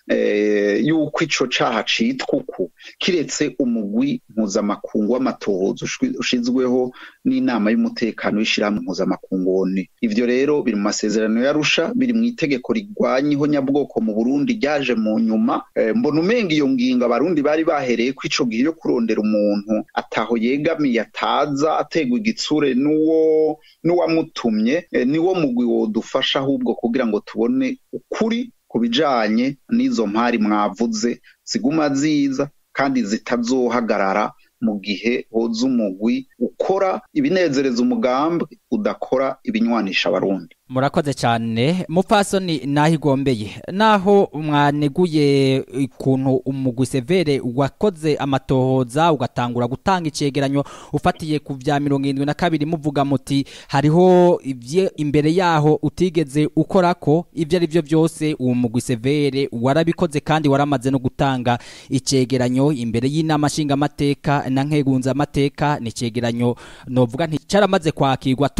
eh, yuko ico caha citwa uku kiretse umugwi mpuzamakungu w'amatohoza ushwi- ushizweho n'inama y'umutekano w'ishirahamwe mpuzamakungu ONU ivyo rero biri mu masezerano yarusha biri mu itegeko rigwanya ihonyabwoko mu Burundi ryaje mu nyuma eh, mbona umenga iyo ngingo abarundi bari bahereye ko ico gihe yo kurondera umuntu ataho yegamiye ataza ategwa igitsure n'uwo n'uwamutumye eh, niwo mugwi wodufasha ahubwo kugira ngo tubone ukuri ku bijanye n'izo mpari mwavuze ziguma ziza kandi zitazohagarara mu gihe hoza umugwi ukora ibinezereza umugambi udakora ibinywanisha abarundi murakoze cyane mupfasoni naho igombeye naho mwaneguye ukuntu umugwi severe wakoze amatohoza ugatangura gutanga icegeranyo ufatiye ku bya mirongo irindwi na kabiri muvuga muti hariho ibye imbere yaho utigeze ukora ko ibyo ari byo byose uwo mugwi severe warabikoze kandi waramaze no gutanga icegeranyo imbere y'inama nshingamateka na nkegunzamateka ni icegeranyo novuga nti cyaramaze kwakirwa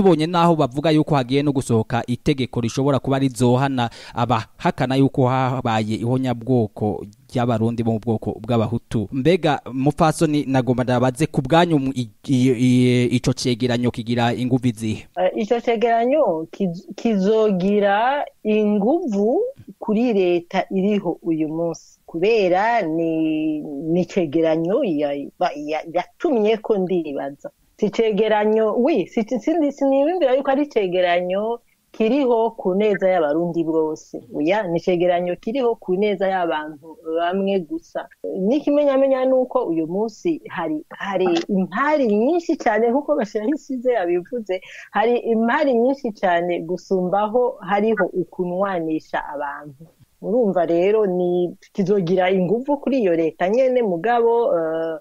tubonye naho bavuga yuko hagiye no gusohoka itegeko rishobora kuba rizohana abahakana yuko habaye ihonyabwoko ry'abarundi bo mu bwoko bw'abahutu mbega mupfasoni nagomba ndabaze ku bwanyu mu- i- i- i- ico cegeranyo kigira inguvu izihe Eh, ico cegeranyo kiz- kizogira inguvu kuri leta iriho uyu munsi kubera ni ni cegeranyo ya- ba- ya- yatumye ko ndibaza si cegeranyo wi si- sindi- sinibimbira yuko ari cegeranyo kiriho ku neza y'abarundi bose oya ni cegeranyo kiriho ku neza y'abantu bamwe gusa n'ikimenyamenya ni uko uyu munsi hari hari impari nyinshi cyane nk'uko gashirahisize yabivuze hari impari nyinshi cyane gusumbaho hariho ukunwanisha abantu urumva rero ni kizogira inguvu kuri iyo leta nyene mugabo eh,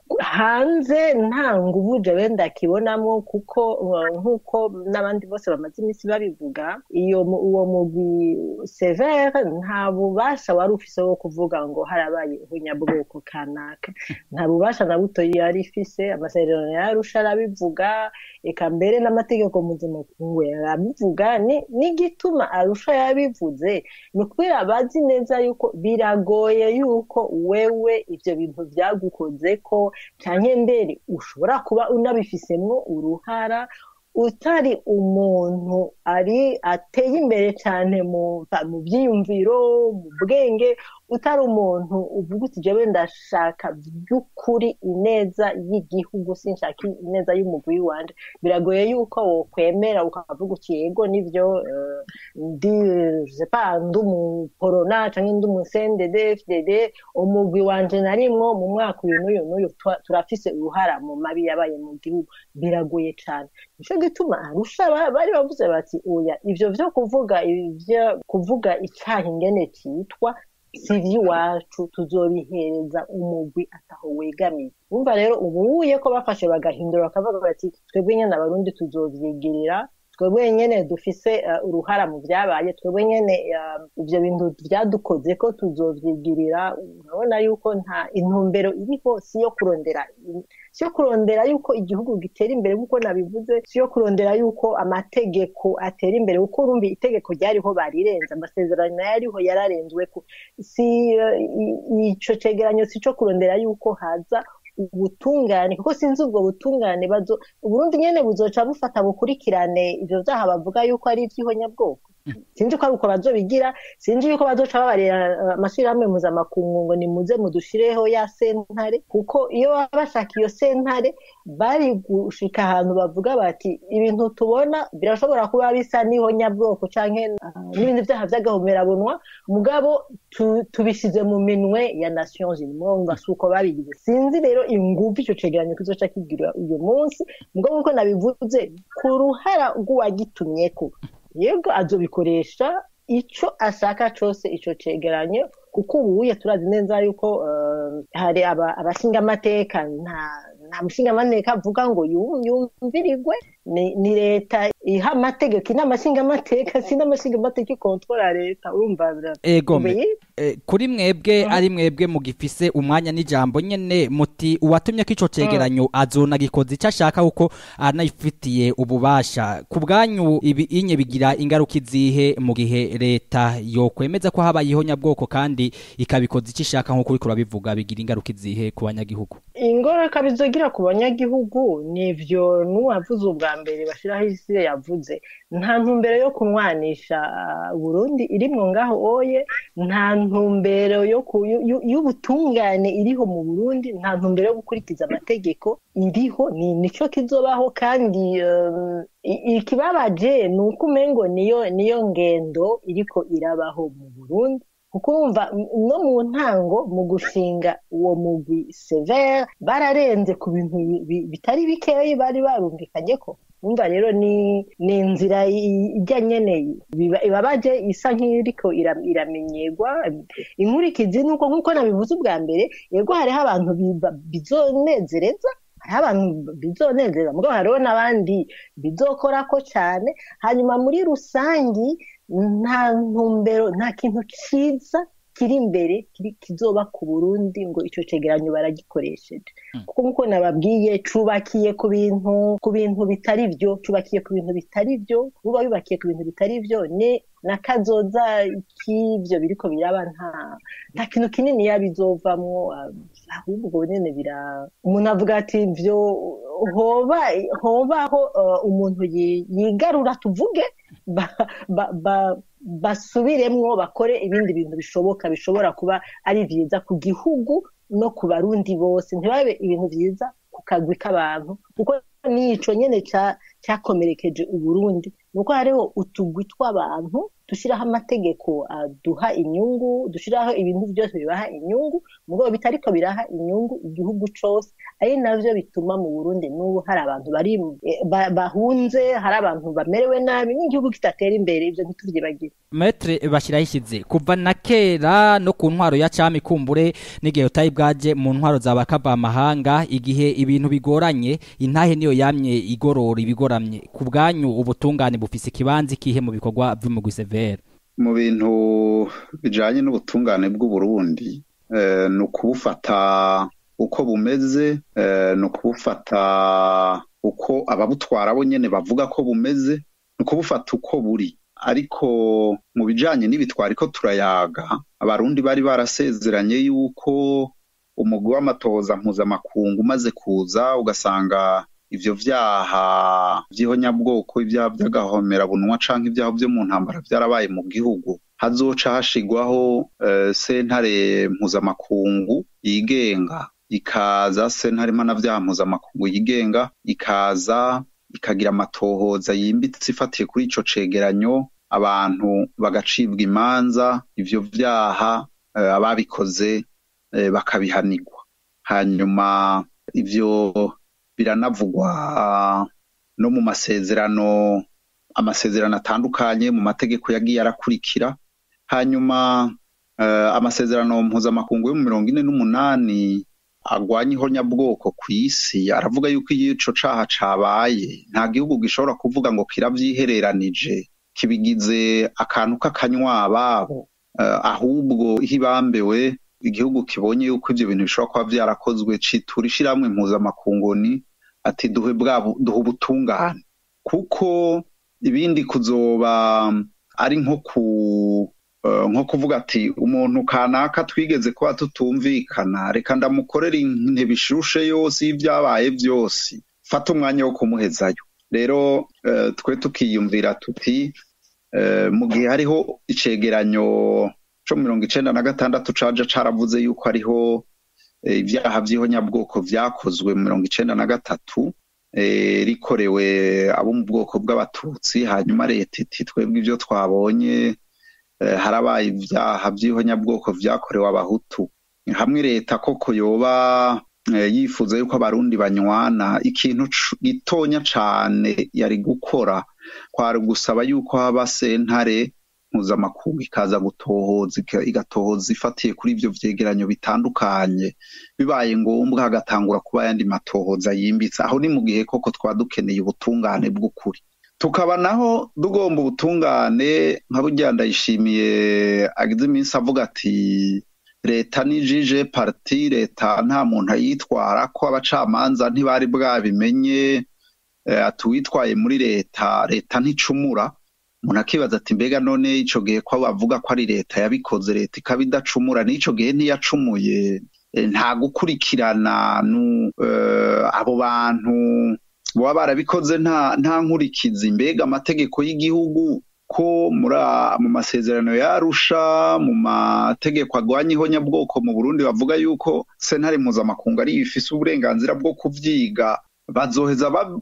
hanze nta nguvu jewe ndakibonamo kuko eh, nk'uko n'abandi bose bamaze iminsi babivuga iyo mu- uwo mugwi severe nta bubasha wari ufise wo kuvuga ngo harabaye ubunyabwoko kanaka nta bubasha na buto yari ifise amasezerano yarusha arabivuga eka mbere n'amategeko mpuzamakungu arabivuga ni- n'igituma arusha yabivuze ni ukubera bazi neza yuko biragoye yuko wewe ivyo bintu vyagukoze ko canke mbere ushobora kuba unabifisemwo uruhara utari umuntu ari ateye imbere cyane mu mu byiyumviro mu bwenge utari umuntu uvuga uti jewe ndashaka by'ukuri ineza y'igihugu sinshaka ineza y'umugwi wanje biragoye yuko wokwemera ukavuga uti yego nivyo eh, ndi je pas ndi umuporona canke ndi umusendede fdd umugwi wanje narimwo mu mwaka uyu n'uyu n'uyu twa- turafise uruhara mu mabi yabaye mu gihugu biragoye cane nico gituma arusha ba- bari bavuze bati oya ivyo vyo kuvuga ivyo kuvuga icaha ingene citwa si ivy'iwacu tuzobihereza umugwi ataho wegamiye umva rero ubuye ko bafashe bagahindura bakavuga bati twebwe nyene abarundi tuzovyegerera twebwe nyene dufise eh, uruhara mu vyabaye twebwe nyene eh, ivyo bintu vyadukoze ko tuzovyigirira urabona yuko nta intumbero iriho si yo kurondera si yo kurondera yuko igihugu gitera imbere nk'uko nabivuze si yo kurondera yuko amategeko atera imbere kuko urumva itegeko ryariho barirenze amasezerano yariho yararenzweko si eh, i- ico cegeranyo si co kurondera yuko haza ubutungane kuko sinzi ubwo butungane bazo uburundi nyene buzoca bufata bukurikirane ivyo vyaha bavuga yuko ari ivy'ihonyabwoko sinzi ko ari uko bazobigira sinzi yuko bazoca babarira eh, amashirahamwe mpuzamakungu ngo nimuze mudushireho ya sentare kuko iyo baba bashaka iyo sentare bari gushika ahantu bavuga bati ibintu tubona birashobora kuba bisa n'ihonyabwoko canke ah, n'ibindi vyaha vy'agahomerabunwa mugabo tu- tubishize mu minwe ya nations unies mwumva si uko babigize sinzi rero inguvu ico cegeranyo kizoca kigira uyu munsi mugabo nkuko nabivuze ku ruhara rw'uwagitumyeko yego azobikoresha ico ashaka cose ico cegeranyo kuko ubuye turazi neza yuko eh, hari aba- abashingamateka nta nta mushingamateka avuga ngo yu- yumvirigwe ni ni leta iha amategeko inama nshingamateka si n'amashingamateka ikontora leta urumva bira- ego me- Ubuye? eh, kuri mwebwe ari mwebwe mugifise umwanya n'ijambo nyene muti uwatumye ko ico cegeranyo azona gikoze icyo ashaka kuko anayifitiye ububasha ku bwanyu ibi inye bigira ingaruka izihe mu gihe leta yokwemeza ko habaye ihonyabwoko kandi ikabikoza icyo ishaka nk'uko uriko urabivuga bigira ingaruka izihe ku banyagihugu ingaruka bizogira ku banyagihugu nivyo n'uwavuze ubwa mbere bashiraho isi yavuze nta ntumbero yo kunwanisha ah, Burundi irimwo ngaho oye nta ntumbero yo ku- yu- yu- y'ubutungane iriho mu Burundi nta ntumbero yo gukurikiza amategeko iriho ni nico kizobaho kandi um, i- ikibabaje ni uko umengo niyo niyo ngendo iriko irabaho mu Burundi kuko wumva m- no mu ntango mu gushinga uwo mugwi severe bararenze ku bintu bi- bi- bitari bikeyi bari barumvikanye ko wumva rero ni ni inzira i- ijya nyene biba- ibabaje isa nk'iriko ira- iramenyerwa inkurikizi nuko nk'uko nabivuze ubwa mbere yego hariho abantu biba- bizonezereza hariho abantu bizonezeza mugabo hariho n'abandi bizokorako cane hanyuma muri rusangi nta ntumbero nta kintu ciza kiri imbere kiri- kizoba ku burundi ngo ico cegeranyo baragikoresheje Mm. kuko nk'uko nababwiye cubakiye ku bintu ku bintu bitari vyo cubakiye ku bintu bitari vyo buba yubakiye ku bintu bitari vyo ne na kazoza k'ivyo biriko biraba nta nta kintu kinini yabizovamwo ahubwo nyene bira umuntu avuga ati vyo hoba hobaho uh, umuntu yi- yigarura tuvuge ba, ba, ba, basubiremwo bakore ibindi bintu bishoboka bishobora kuba ari vyiza ku gihugu no ku barundi bose ntibabe ibintu vyiza ku kagwi k'abantu kuko nico nyene ca cyakomerekeje uburundi nuko hariho utugwi tw'abantu dushiraho amategeko aduha inyungu dushiraho ibintu byose bibaha inyungu mugabo bitariko biraha inyungu igihugu cose ari navyo bituma mu burundi n'ubu hari abantu bari eh, ba- bahunze hari abantu bamerewe nabi n'igihugu kidatera imbere ivyo ntituvyibagire metre bashyiraho kuva na kera no ku ntwaro ya cami kumbure n'igihe utayi bwaje mu ntwaro za bakavamahanga igihe ibintu bigoranye intahe niyo yamye igorora ibigoramye ku bwanyu ubutungane bufise ikibanza ikihe mu bikorwa vy'umugwi severe mu bintu bijanye n'ubutungane bw'uburundi eh, ni ukubufata uko bumeze eh, ni ukubufata uko ababutwara bo nyene bavuga ko bumeze ni ukubufata uko buri ariko mu bijanye n'ibitwari ko turayaga abarundi bari barasezeranye yuko umugwi w'amatoza mpuzamakungu umaze kuza ugasanga ivyo vyaha vy'ihonyabwoko ibyaha by'agahomerabunwa canke ibyaha vyo mu ntambara vyarabaye mu gihugu hazoca hashigwaho eh, sentare mpuzamakungu yigenga ikaza sentare mpanavyaha mpuzamakungu yigenga ikaza ikagira amatohoza yimbitse ifatiye kuri ico cegeranyo abantu bagacibwa imanza ivyo vyaha eh, ababikoze eh, bakabihanirwa hanyuma ivyo biranavugwa no mu masezerano amasezerano atandukanye mu mategeko yagiye arakurikira hanyuma eh, amasezerano mpuzamakungu yo mu mirongo ine n'umunani agwanya ihonyabwoko ku isi aravuga yuko iyo ico caha cabaye nta gihugu gishobora kuvuga ngo kiravyihereranije kibigize akantu k'akanywababo eh, ahubwo hibambewe igihugu kibonye yuko ivyo bintu bishobora kuba vyarakozwe citura ishirahamwe mpuzamakungu ni ati duhe bwa duhe ubutungane kuko ibindi kuzoba ari nko ku eh, nko kuvuga ati umuntu kanaka twigeze kuba tutumvikana reka ndamukorera intebe ishushe yose y'ivyabaye vyose fata umwanya wo kumuhezayo rero eh, twe tukiyumvira tuti eh, mu gihe hariho icegeranyo co mirongo icenda na gatandatu caja caravuze yuko hariho eh, ivyaha vy'ihonyabwoko vyakozwe mu mirongo icenda na gatatu eh, rikorewe abo mu bwoko bw'abatutsi hanyuma leta iti twebwe ivyo twabonye eh, harabaye ivyaha vy'ihonyabwoko vyakorewe abahutu hamwe leta koko yoba eh, yifuza yuko abarundi banywana ikintu cu- gitonya cane yari gukora kwari gusaba yuko haba sentare mpuzamakungu ikaza gutohoza ika- igatohoza ifatiye kuri ivyo vyegeranyo bitandukanye bibaye ngombwa hagatangura kuba ayandi matohoza yimbitse aho ni mu gihe koko twaba dukeneye ubutungane bw'ukuri tukaba naho tugomba ubutungane nka burya ndayishimiye agize iminsi avuga ati leta ni jije parti leta nta muntu ayitwara ko abacamanza ntibari bwabimenye eh, ati uwitwaye muri leta leta nticumura umuntu akibaza ati mbega none ico gihe ko bavuga ko ari leta yabikoze leta ikaba idacumura n'ico gihe ntiyacumuye Eh, nta gukurikirana nu eh, abo bantu baba barabikoze nta nta nkurikizi mbega amategeko y'igihugu ko muri a- mu masezerano yarusha mu mategeko agwanya ihonyabwoko mu Burundi bavuga yuko sentare mpuzamakungu ari ifise uburenganzira bwo kuvyiga bazoheza bab-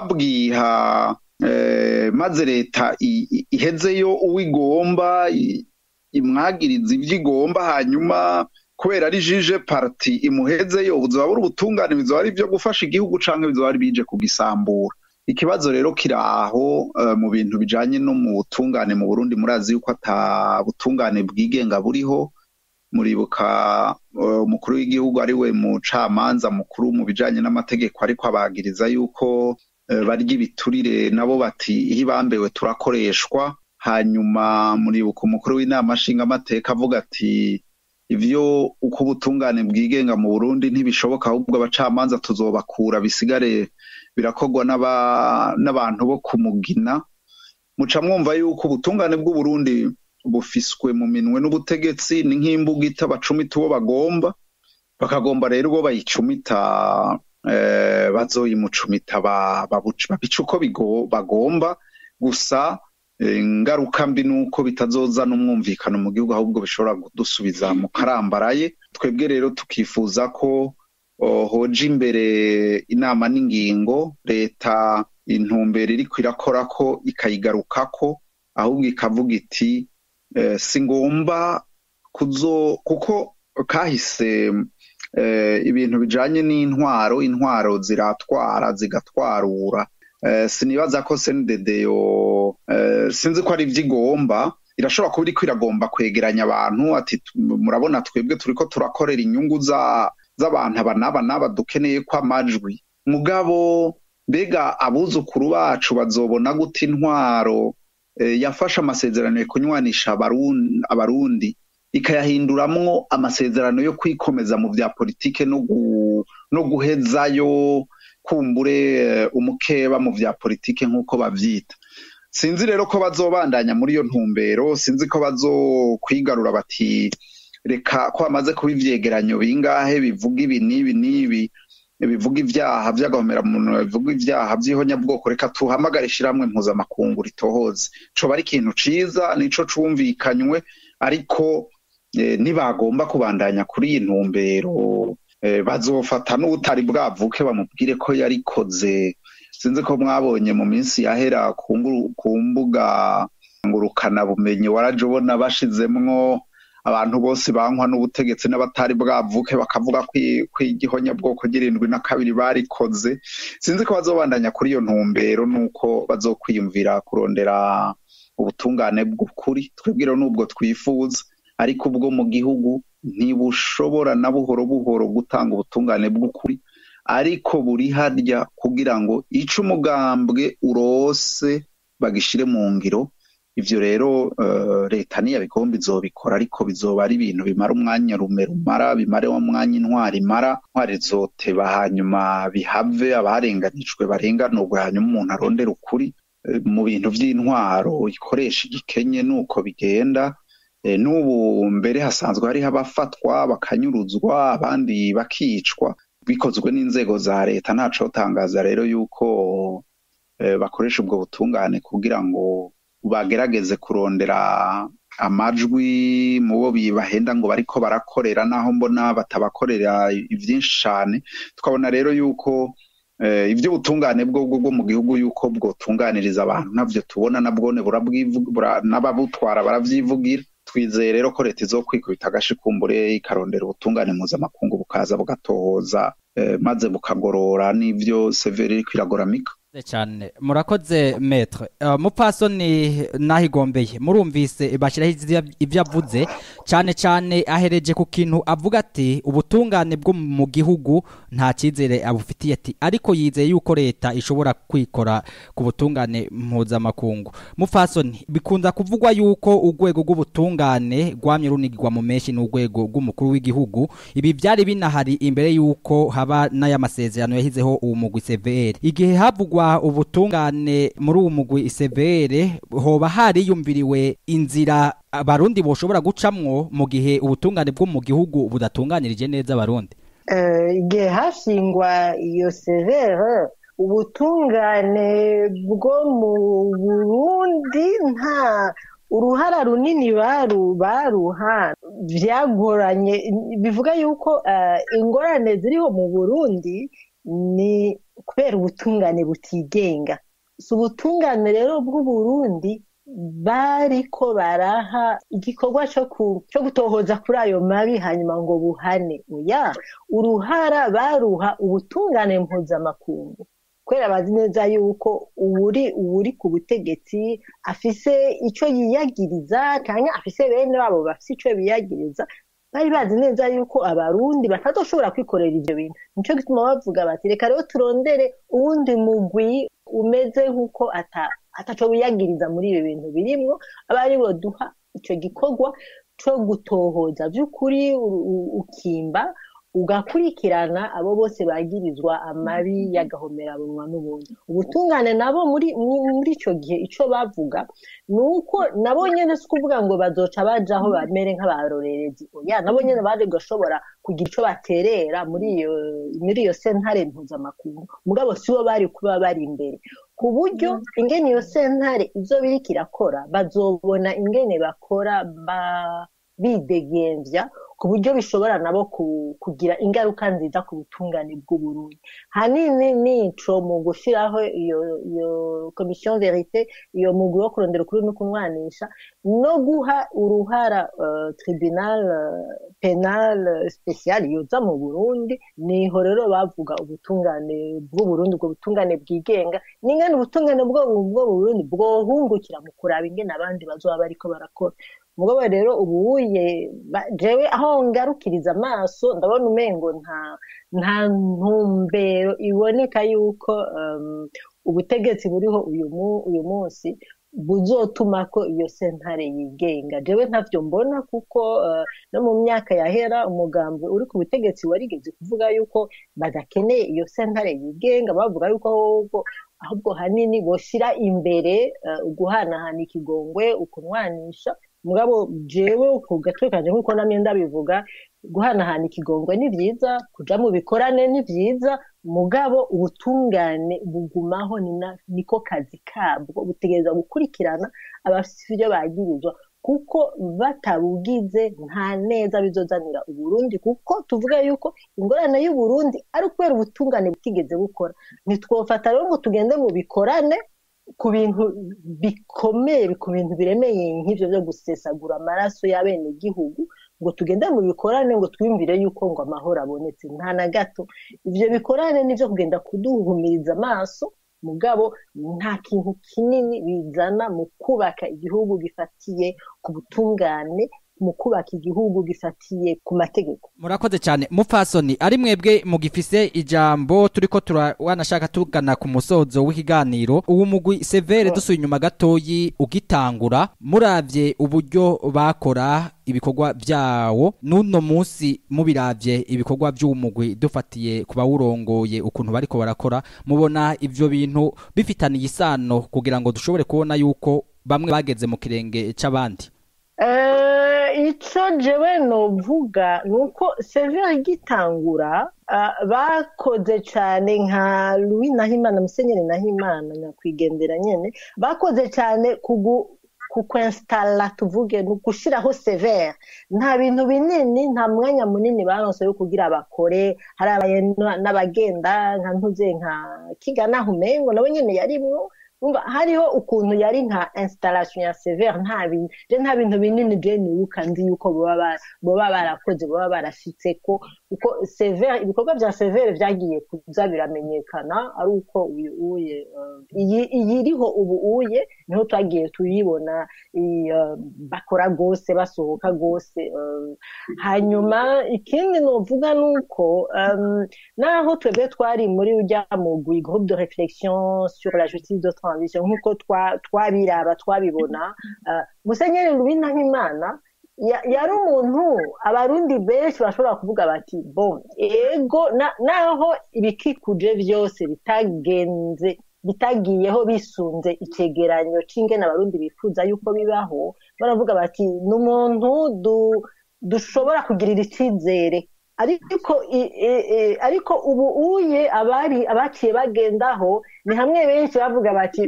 babwiha eh, maze leta i- i- ihezeyo uwigomba i- imwagiriza ivyo igomba hanyuma kubera ari jije parti imuhezeyo buzoba buri ubutungane bizoba ari ivyo gufasha igihugu canke bizoba ari bije kugisambura ikibazo rero kiri aho eh, mu bintu bijanye no mu butungane mu Burundi murazi yuko ata butungane bwigenga buriho muribuka eh, umukuru w'igihugu ari we mucamanza mukuru mu bijanye n'amategeko ariko abagiriza yuko eh, barya ibiturire nabo bati iyo ibambewe turakoreshwa hanyuma muribuka umukuru w'inama nshingamateka avuga ati ivyo uko ubutungane bwigenga mu Burundi ntibishoboka ahubwo abacamanza tuzobakura bisigare birakorwa n'aba- n'abantu bo kumugina muca mwumva yuko ubutungane bw'uburundi bufiswe mu minwe n'ubutegetsi ni nk'imbugita bacumita uwo bagomba bakagomba rero uwo bayicumita eh, bazoyimucumita ba- babuca- babica uko bigo- bagomba gusa eh, ingaruka mbi nuko bitazozana umwumvikano mu gihugu ahubwo bishobora kudusubiza mu karambaraye twebwe rero tukifuza ko oh, hoja imbere inama n'ingingo leta intumbero iriko irakora ko ikayigarukako ahubwo ikavuga iti eh, si ngomba kuzo kuko kahise eh, ibintu bijanye n'intwaro intwaro ziratwara zigatwarura eh, sinibaza ko sendedeyo eh, sinzi ko ari ivy'igomba irashobora kuba iriko iragomba kwegeranya abantu ati tu- murabona twebwe turiko turakorera inyungu za z'abantu aba n'aba n'aba dukeneye ko amajwi mugabo mbega abuzukuru bacu bazobona gute intwaro eh, yafashe amasezerano yo kunywanisha Abarun- abarundi ikayahinduramwo amasezerano yo kwikomeza mu vya politike no, gu, no guhezayo kumbure eh, umukeba mu vya politike nk'uko bavyita sinzi rero ko bazobandanya muri iyo ntumbero sinzi ko bazokwigarura bati reka ko bamaze kuba ivyegeranyo bingahe bivuga ibi n'ibi n'ibi bivuga ivyaha vy'agahomeраmuntu bivuga ivyaha vy'ihonyabwoko reka tuhamagare ishirahamwe mpuzamakungu ritohoze coba ari ikintu ciza nico cumvikanywe ariko eh, nibagomba kubandanya kuri iyi ntumbero eh, bazofata n'ubutari bwavuke bamubwire ko yarikoze sinzi ko mwabonye mu minsi yahera ku nguru- ku mbuga ngurukana bumenyi waraje ubona bashizemwo abantu bose bankwa n'ubutegetsi n'abatari bwavuke bakavuga ko i- ko igihonyabwoko ry'irindwi na kabiri barikoze sinzi ko bazobandanya kuri iyo ntumbero nuko bazokwiyumvira kurondera ubutungane bw'ukuri twebwe rero n'ubwo twifuza ariko ubwo mu gihugu ntibushobora na buhoro buhoro gutanga ubutungane bw'ukuri ariko buri harya kugira ngo ico umugambwe urose bagishire mu ngiro ivyo rero eh, leta niyabigomba izobikora ariko bizoba ari ibintu bimara umwanya rume rumara bimare wa mwanya intwari imara intwari zoteba hanyuma bihave abarenganijwe barenganurwe hanyuma umuntu arondera ukuri Eh, mu bintu vy'intwaro ikoresha igikenye nuko bigenda Eh, n'ubu mbere hasanzwe hariho abafatwa bakanyuruzwa abandi bakicwa bikozwe n'inzego za leta ntacotangaza rero yuko eh, bakoresha ubwo butungane kugira ngo bagerageze kurondera amajwi mu bo bibahenda ngo bariko barakorera naho mbona batabakorera ivyinshi cane tukabona rero yuko eh, ivy'ubutungane bwo bwo mu gihugu yuko bwotunganiriza abantu navyo tubona nabwone burabwivu- bura- n'ababutwara baravyivugira twizeye rero ko leta izokwikubita agashi kumbure ikarondera ubutungane mpuzamakungu bukaza bugatohoza eh, maze bukagorora n'ivyo severi iriko iragoramika Murakoze cyane murakoze metre uh, mupasoni nahigombeye murumvise bashiraho ivya- ivyo avuze cyane cyane ahereje ku kintu avuga ati ubutungane bwo mu gihugu nta cyizere abufitiye ati ariko yizeye yuko leta ishobora kwikora ku butungane mpuzamakungu mupasoni bikunda kuvugwa yuko urwego rw'ubutungane rwamye runigirwa mu menshi n'urwego rw'umukuru w'igihugu ibi byari binahari imbere yuko haba n'aya masezerano yahizeho uwo mugwi severe igihe havugwa ubutungane muri uwo mugwi severe hoba hariyumviriwe inzira abarundi boshobora gucamwo mu gihe ubutungane bwo mu gihugu budatunganirije neza abarundi Eh, igihe hashingwa iyo severe ubutungane bwo mu burundi nta uruhara runini baru baruha byagoranye bivuga yuko eh, ingorane ziriho mu burundi ni kubera ubutungane butigenga si ubutungane rero bw'uburundi bariko baraha igikorwa co ku- co gutohoza kuri ayo mabi hanyuma ngo buhane oya uruhara baruha ubutungane mpuzamakungu kubera bazi neza yuko uwuri uwuri ku butegetsi afise ico yiyagiriza canke afise bene wabo bafise ico biyagiriza bari bazi neza yuko abarundi batazoshobora kwikorera ivyo bintu nico gituma bavuga bati reka rero turondere uwundi mugwi umeze nk'uko ata ataco wiyagiriza muri ibi bintu birimwo aba ari bo duha ico gikorwa co gutohoza by'ukuri u- u- ukimba ugakurikirana abo bose bagirizwa amabi y'agahomerabunwa n'ubundi ubutungane nabo muri mu- muri ico gihe ico bavuga ni uko nabo nyene si ukuvuga ngo bazoca bajaho bamere nk'abarorerezi oya nabo nyene baje gashobora kugira ico baterera muri iyo muri iyo sentare mpuzamakungu mugabo sibo bari kuba bari imbere ku buryo ingene iyo sentare ivyo biriko irakora bazobona ingene bakora ba bidegemvya ku buryo bishobora nabo ku- kugira ingaruka nziza ku butungane bw'uburundi hanini nico mu gushiraho iyo iyo komisiyo verite iyo mugwi wo kurondera ukuri no kunwanisha no guha uruhara uh, tribunal uh, penal uh, special yoza mu burundi niho rero bavuga ubutungane bw'uburundi ubwo butungane bwigenga n'ingene ubutungane bwo bwo mu burundi bwohungukira mu kuraba ingene abandi bazoba bariko barakora mugabo rero ubuye ba- jewe aho ngarukiriza amaso ndabona umengo nta nta ntumbero iboneka yuko um, ubutegetsi buriho uyu mu- uyu munsi buzotuma ko iyo sentare yigenga jewe ntavyo mbona kuko uh, no mu myaka yahera umugambi uri ku butegetsi warigeze kuvuga yuko badakeneye iyo sentare yigenga bavuga yuko ahubwo ahubwo hanini boshira imbere uh, uguhanahana ikigongwe ukunwanisha mugabo jewe ku gatwe kanje nk'uko namye ndabivuga guhanahana ikigongwe ni vyiza kuja mu bikorane ni vyiza mugabo ubutungane bugumaho ni na- niko kazi kabwo butegereza gukurikirana abafise ivyo bagirizwa kuko batabugize nta neza bizozanira uburundi kuko tuvuga yuko ingorane y'uburundi ari ukubera ubutungane butigeze bukora ntitwofata rero ngo tugende mu bikorane ku bintu bikomeye ku bintu biremeye nk'ivyo vyo gusesagura amaraso y'abenegihugu ngo tugende mu bikorane ngo twiyumvire yuko ngo amahoro abonetse nta na gato ivyo bikorane nivyo kugenda kuduhumiriza amaso mugabo nta kintu kinini bizana mu kubaka igihugu gifatiye ku butungane mu kubaka igihugu gifatiye ku mategeko murakoze cyane mupfasoni ari mwebwe mugifise ijambo turiko tura wanashaka tugana ku musozo w'ikiganiro uwo mugwi severe dusuye inyuma gatoyi ugitangura muravye uburyo bakora ibikorwa vyawo n'uno munsi mubiravye ibikorwa vy'uwo mugwi dufatiye ku bawurongoye ukuntu bariko barakora mubona ivyo bintu bifitaniye isano kugira ngo dushobore kubona yuko bamwe bageze mu kirenge c'abandi Eh, ico jewe novuga ni uko severe igitangura ah, bakoze cane nka louis nahimana musenyeri nahimana nyakwigendera nyene bakoze cane kugu kukwinstalla tuvuge ni ugushiraho severe nta bintu binini nta mwanya munini baronse wo kugira bakore hari abaye n- n'abagenda nka ntuze nka kigana humengo nabo nyene yarimwo umva hariho ukuntu yari nka installation ya severe nta bintu je nta bintu binini je nibuka nzi yuko boba ba- boba barakoze boba barashitseko kuko severe ibikorwa vya severe vyagiye kuza biramenyekana ari uko uyu uye eh, iyi iyi iriho ubu uye niho twagiye tuyibona i, eh, bakora gose basohoka gose eh, hanyuma ikindi novuga nuko um, naho twebwe twari muri urya mugwi groupe de réflexion sur la justice de transition nk'uko twa- twabiraba twabibona uh, musenyeri louis nahimana ya- yari umuntu abarundi benshi bashobora kuvuga bati bon ego na- naho ibikikuje vyose bitagenze bitagiyeho bisunze icegeranyo c'ingene abarundi bifuza yuko bibaho baravuga bati ni umuntu du, dushobora kugirira icizere ariko i- i- i- ariko ubu uye abari abaciye bagendaho ni hamwe benshi bavuga bati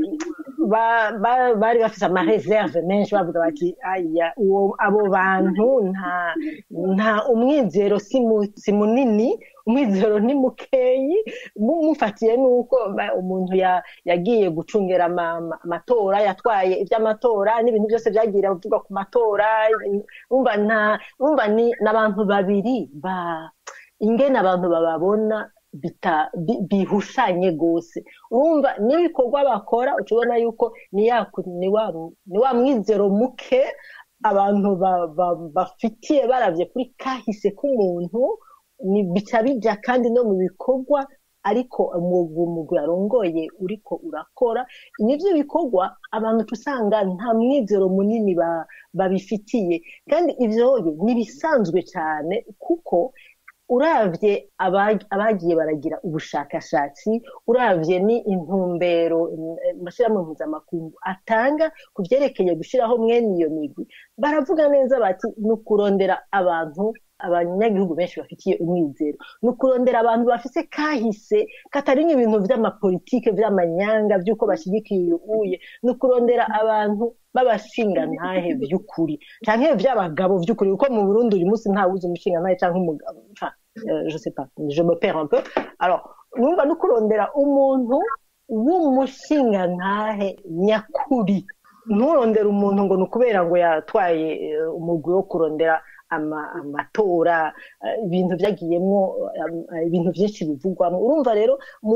ba- ba- bari bafise amareserve menshi bavuga bati aya uwo abo bantu nta nta umwizero si mu- si munini umwizero ni mukeyi mu- mufatiye nuko ba- umuntu ya- yagiye gucungera ama- ama- amatora yatwaye iby'amatora n'ibintu byose byagiye bivugwa ku matora umva nta umva ni n'abantu babiri ba ingene abantu bababona bita bi- bihushanye gose urumva n'ibikorwa bakora uca ubona yuko ni ya ku- ni wa ni wa mwizero muke abantu ba- ba- bafitiye baravye kuri kahise k'umuntu ni bica bija kandi no mu bikorwa ariko umugwi arongoye uriko urakora nivyo bikorwa abantu usanga nta mwizero munini babifitiye kandi ivyoye n'ibisanzwe cane kuko uravye abagiye baragira ubushakashatsi uravye ni intumbero amashyirahamwe mpuzamakungu atanga ku vyerekeye gushiraho mwene iyo migwi baravuga neza bati ni ukurondera abantu abanyagihugu benshi bafitiye umwizero ni ukurondera abantu bafise kahise kataringa ibintu vy'amapolitike vy'amanyanga vy'uko bashigikiye uye ni ukurondera abantu b'abashingantahe vy'ukuri canke vy'abagabo vy'ukuri kuko mu burundi uyu munsi ntawuzi umushingantahe canke umugabo je sais pas je me perds un peu alors numva no kurondera umuntu w'umushingantahe nyakuri nturondera umuntu ngo ni ukubera ngo yatwaye umugwi wo kurondera amatora ibintu byagiyemo ibintu byinshi bivugwamo urumva rero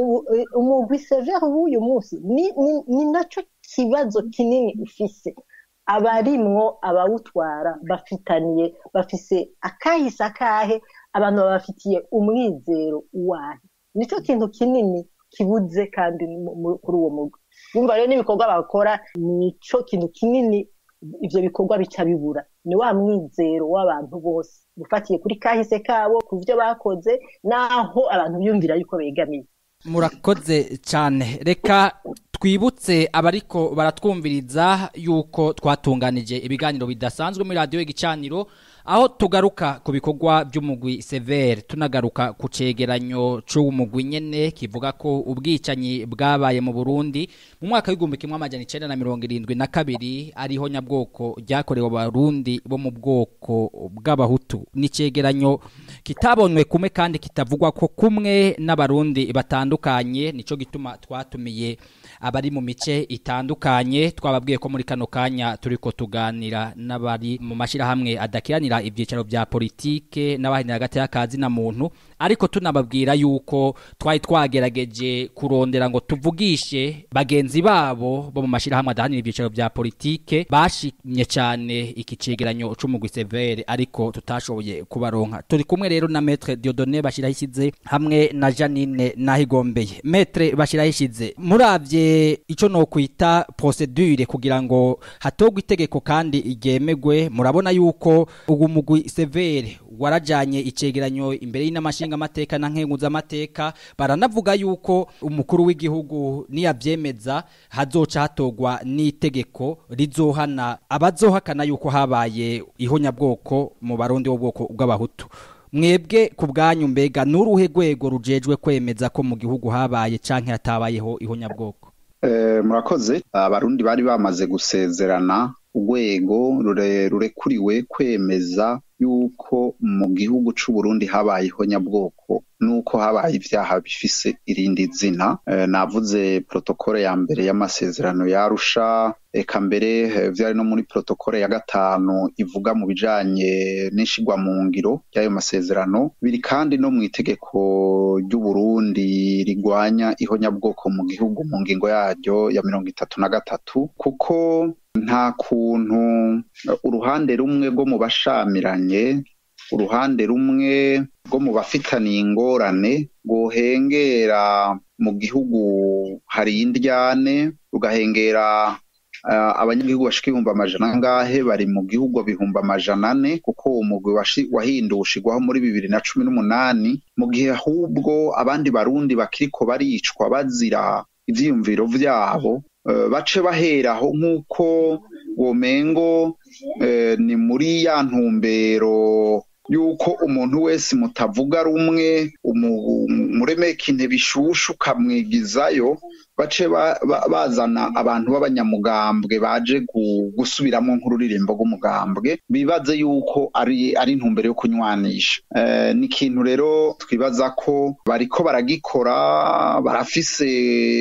umugwi severe w'uyu munsi ni nacyo kibazo kinini ufise abarimwo abawutwara bafitaniye bafise akahise akahe abantu babafitiye umwizero uwahe nicyo kintu kinini kibuze kandi kuri uwo mugwi bumva rero n'ibikorwa bakora nico kintu kinini ivyo bikorwa bica bibura ni wa mwizero w'abantu bose ufatiye kuri kahise kabo ku byo bakoze naho abantu biyumvira yuko begamiye murakoze cyane reka twibutse abariko baratwumviriza yuko twatunganije ibiganiro bidasanzwe muri radiyo y'igicaniro aho tugaruka ku bikorwa by'umugwi severe tunagaruka ku cegeranyo c'umugwi nyene kivuga ko ubwicanyi bwabaye mu Burundi mu mwaka w'igihumbi kimwe amajana icenda na mirongo irindwi na kabiri ariho nyabwoko ryakorewe abarundi bo mu bwoko bw'abahutu ni cegeranyo kitabonwe kumwe kandi kitavugwa ko kumwe n'abarundi batandukanye nico gituma twatumiye abari mu mice itandukanye twababwiye ko muri kano kanya turiko tuganira n'abari mu mashirahamwe adakiranira ibyicaro bya politike n'abahinira hagati y'akazi na muntu ariko tunababwira yuko twari twagerageje kurondera ngo tuvugishe bagenzi babo bo mu mashirahamwe adahanira ibyicaro bya politike bashimye cyane iki cegeranyo c'umugwi severe ariko tutashoboye kubaronka turi kumwe rero na maître Dieudonné bashirahishize hamwe na Janine Nahigombeye maître bashirahishize muravye ico no kwita procedure kugira ngo hatogwe itegeko kandi igemegwe murabona yuko ugu mugwi severe warajanye icegeranyo imbere y'inamashinga amateka na nkenguza amateka baranavuga yuko umukuru w'igihugu niyavyemeza hazoca hatogwa n'itegeko rizohana abazohakana yuko habaye ihonyabwoko mu barundi bw'ubwoko bw'abahutu mwebwe ku bwanyu mbega n'uruhe rwego rujejwe kwemeza ko mu gihugu habaye canke hatabayeho ihonyabwoko murakoze abarundi bari bamaze gusezerana urwego rurekuriwe kwemeza yuko mu gihugu c'u Burundi habayeho nyabwoko nuko habaye ivyaha bifise irindi zina navuze protokole ya mbere y'amasezerano yarusha eka mbere vyari no muri protokole ya gatanu ivuga mu bijanye n'ishigwa mu ngiro ry'ayo masezerano biri kandi no mu itegeko ry'u Burundi rigwanya ihonyabwoko mu gihugu mu ngingo yaryo ya mirongo itatu na gatatu kuko nta kuntu uruhande rumwe rwo mu bashamiranye uruhande rumwe rwo mu bafitaniye ingorane rwohengera mu gihugu hari indyane rugahengera abanyagihugu bashika ibihumbi amajana angahe bari mu gihugu bihumbi amajana ane kuko uwo mugwi wahinduwe ushigwaho muri bibiri na cumi n'umunani mu gihe ahubwo abandi barundi bakiriko baricwa bazira ivyiyumviro vyabo bace baheraho nk'uko womengo ni muri ya ntumbero yuko umuntu wese mutavuga rumwe umuremeka intebe ishushu ukamwigizayo bace bazana abantu b'abanyamugambwe baje gusubiramo nk'ururirimbo rw'umugambwe bibaze yuko ari ari intumbero yo kunywanisha ni ikintu rero twibaza ko bariko baragikora barafise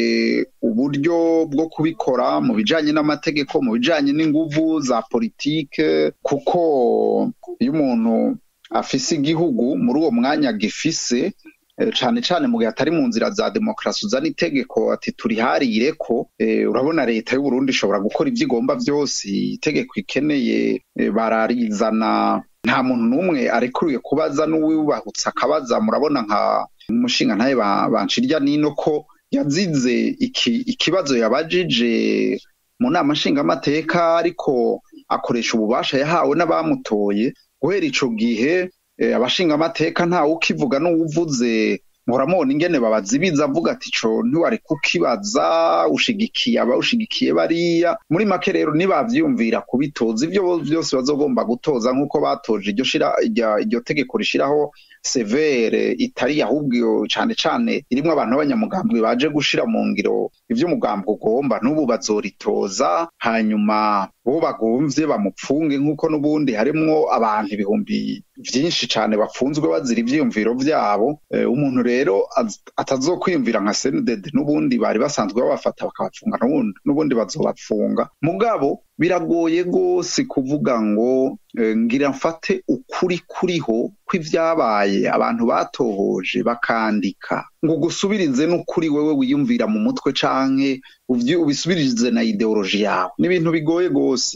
uburyo bwo kubikora mu bijanye n'amategeko mu bijanye n'inguvu za politike kuko iyo umuntu afise igihugu muri uwo mwanya gifise cane cane mu gihe atari mu nzira za demokarasi uzana itegeko ati turiharire ko urabona leta y'u Burundi ishobora gukora ivyo igomba vyose itegeko ikeneye bararizana nta muntu n'umwe arekuriye kubaza n'uwibahutse akabaza murabona nka umushinga ntaye banshirya nino ko yazize iki ikibazo yabajije mu nama nshingamateka ariko akoresha ububasha yahawe n'abamutoye guhera ico gihe abashingamateka ntawe ukivuga n'uwuvuze muramubona ingene babazibiza avuga ati co ntiwari kukibaza ushigikiye abawushigikiye bariya muri make rero nibavyumvira kubitoza ivyo vyose bazogomba gutoza nk'uko batoje iryo shira iryo tegeko rishiraho severe itari ahubwo cane cane irimwo abantu b'abanyamugambwe baje gushira mu ngiro ivyo umugambwe ugomba n'ubu bazoritoza hanyuma bo bagomvye bamupfunge nk'uko n'ubundi harimwo abantu ibihumbi vyinshi cane bafunzwe bazira ivyiyumviro vyabo umuntu rero atazokwiyumvira nka senudede n'ubundi bari basanzwe babafata bakabafunga n'ubundi bazobapfunga mugabo biragoye rwose kuvuga ngo ngira mfate ukuri kuriho kw'ivyabaye abantu batohoje bakandika ngo ugusubirize n'ukuri wewe wiyumvira mu mutwe canke ubisubirize na ideoloji yawe ni ibintu bigoye rwose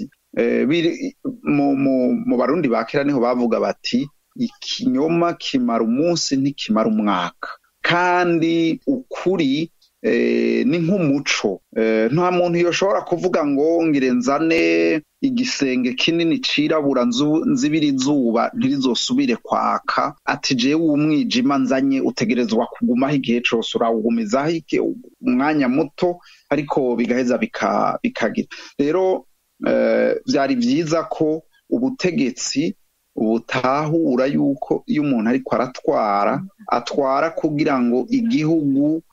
mu barundi ba kera niho bavuga bati ikinyoma kimara umunsi ntikimara umwaka kandi ukuri ni nk'umuco nta muntu yoshobora kuvuga ngo ngire nzane igisenge kinini cirabura nzibira izuba ntirizosubire kwaka ati jewe umwijima nzanye utegerezwa kugumaho igihe cose urawugumizaho umwanya muto ariko bigaheza bikagira rero vyari vyiza ko ubutegetsi butahura yuko iyo umuntu ariko aratwara atwara kugira ngo igihugu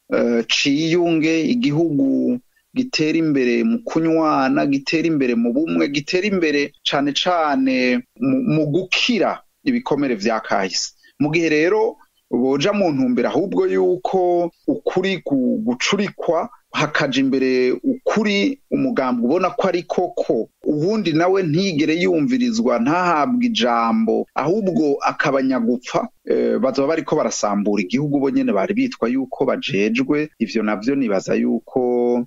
ciyunge igihugu gitera imbere mu kunywana gitera imbere mu bumwe gitera imbere cane cane mu gukira ibikomere vya kahise mu gihe rero boja mu ntumbero ahubwo yuko ukuri gucurikwa hakaja imbere ukuri umugambi ubona ko ari koko ubundi nawe ntigere yumvirizwa ntahabwe ijambo ahubwo akabanyagupfa bazoba bariko barasambura igihugu bo nyene bari bitwa yuko bajejwe ivyo navyo nibaza yuko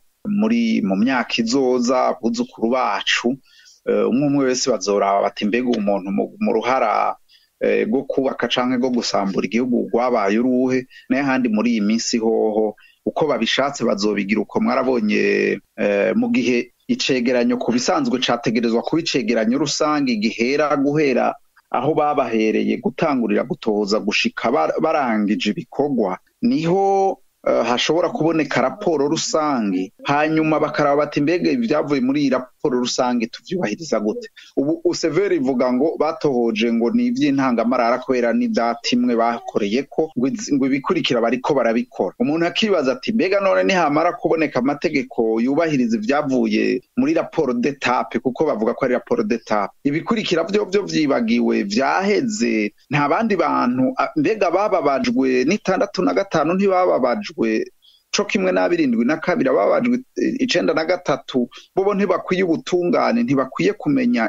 muri mu myaka izoza abuzukuru bacu umwe umwe wese bazoraba bati mbega umuntu mu ruhara rwo kubaka canke rwo gusambura igihugu rwabaye uruhe naye handi muri iyi minsi hoho uko babishatse bazobigira uko mwarabonye mu gihe icegeranyo ku bisanzwe categerezwa kuba icegeranyo rusange gihera guhera aho babahereye gutangurira gutohoza gushika barangije ibikorwa niho hashobora kuboneka raporo rusange hanyuma bakaraba bati mbega ibyavuye muri iyi raporo rusange tuvyubahiriza gute ubu useveri ivuga ngo batohoje ngo ni ivy'intangamarara kubera n'ivyatimwe bakoreye ko ngo ibikurikira bariko barabikora umuntu akibaza ati mbega none nihamara kuboneka amategeko yubahiriza ivyavuye muri raporo detape kuko bavuga ko ari raporo detape ibikurikira vyo vyo vyibagiwe vyaheze nta bandi bantu mbega bababajwe n'itandatu na gatanu ntibababajwe co kimwe n'abirindwi na kabiri ababajwe icenda na gatatu bobo ntibakwiye ubutungane ntibakwiye kumenya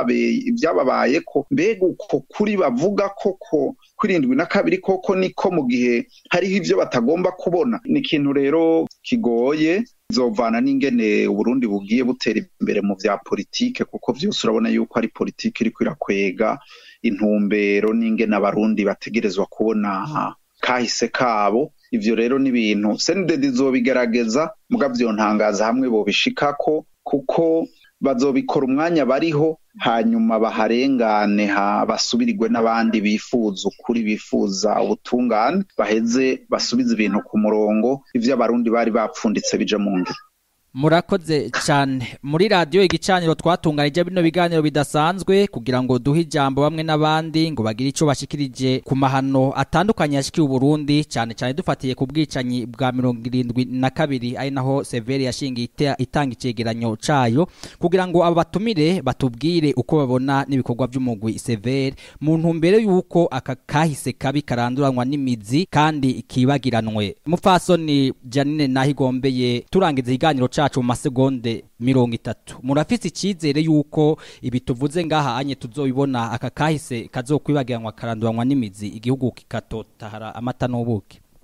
ivyababayeko mbega uko kuri bavuga koko kwirindwi na kabiri koko niko mu gihe hariho ivyo batagomba kubona ni ikintu rero kigoye zovana n'ingene uburundi bugiye butera imbere mu vya politike kuko vyose urabona yuko ari politike iriko irakwega intumbero n'ingene abarundi bategerezwa kubona kahise kabo ivyo rero ni ibintu senidedi izobigerageza muga vyontangaza hamwe bobishikako kuko bazobikora umwanya bariho hanyuma baharengane ha basubirirwe n'abandi bifuza ukuri bifuza ubutungane baheze basubize ibintu ku murongo ivyo abarundi bari bapfunditse bije mu ngiro murakoze cyane muri radiyo igicaniro twatunganije bino biganiro bidasanzwe kugira ngo duhe ijambo bamwe n'abandi ngo bagire icyo bashikirije ku mahano atandukanye yashikiye uburundi cyane cyane dufatiye ku bwicanyi bwa mirongo irindwi na kabiri ari naho severi yashingiye itanga icegeranyo cayo kugira ngo aba batumire batubwire uko babona n'ibikorwa by'umugwi severi mu ntumbero y'uko aka kahise kabi karanduranwa n'imizi kandi kibagiranwe mupfasoni janine nahigombeye turangiza ikiganiro cacu mu masegonde mirongo itatu murafise icyizere yuko ibi tuvuze ngaha anye tuzobibona aka kahise kazokwibagiranwa karanduranwa n'imizi igihugu kikatotahara amata n'ubuki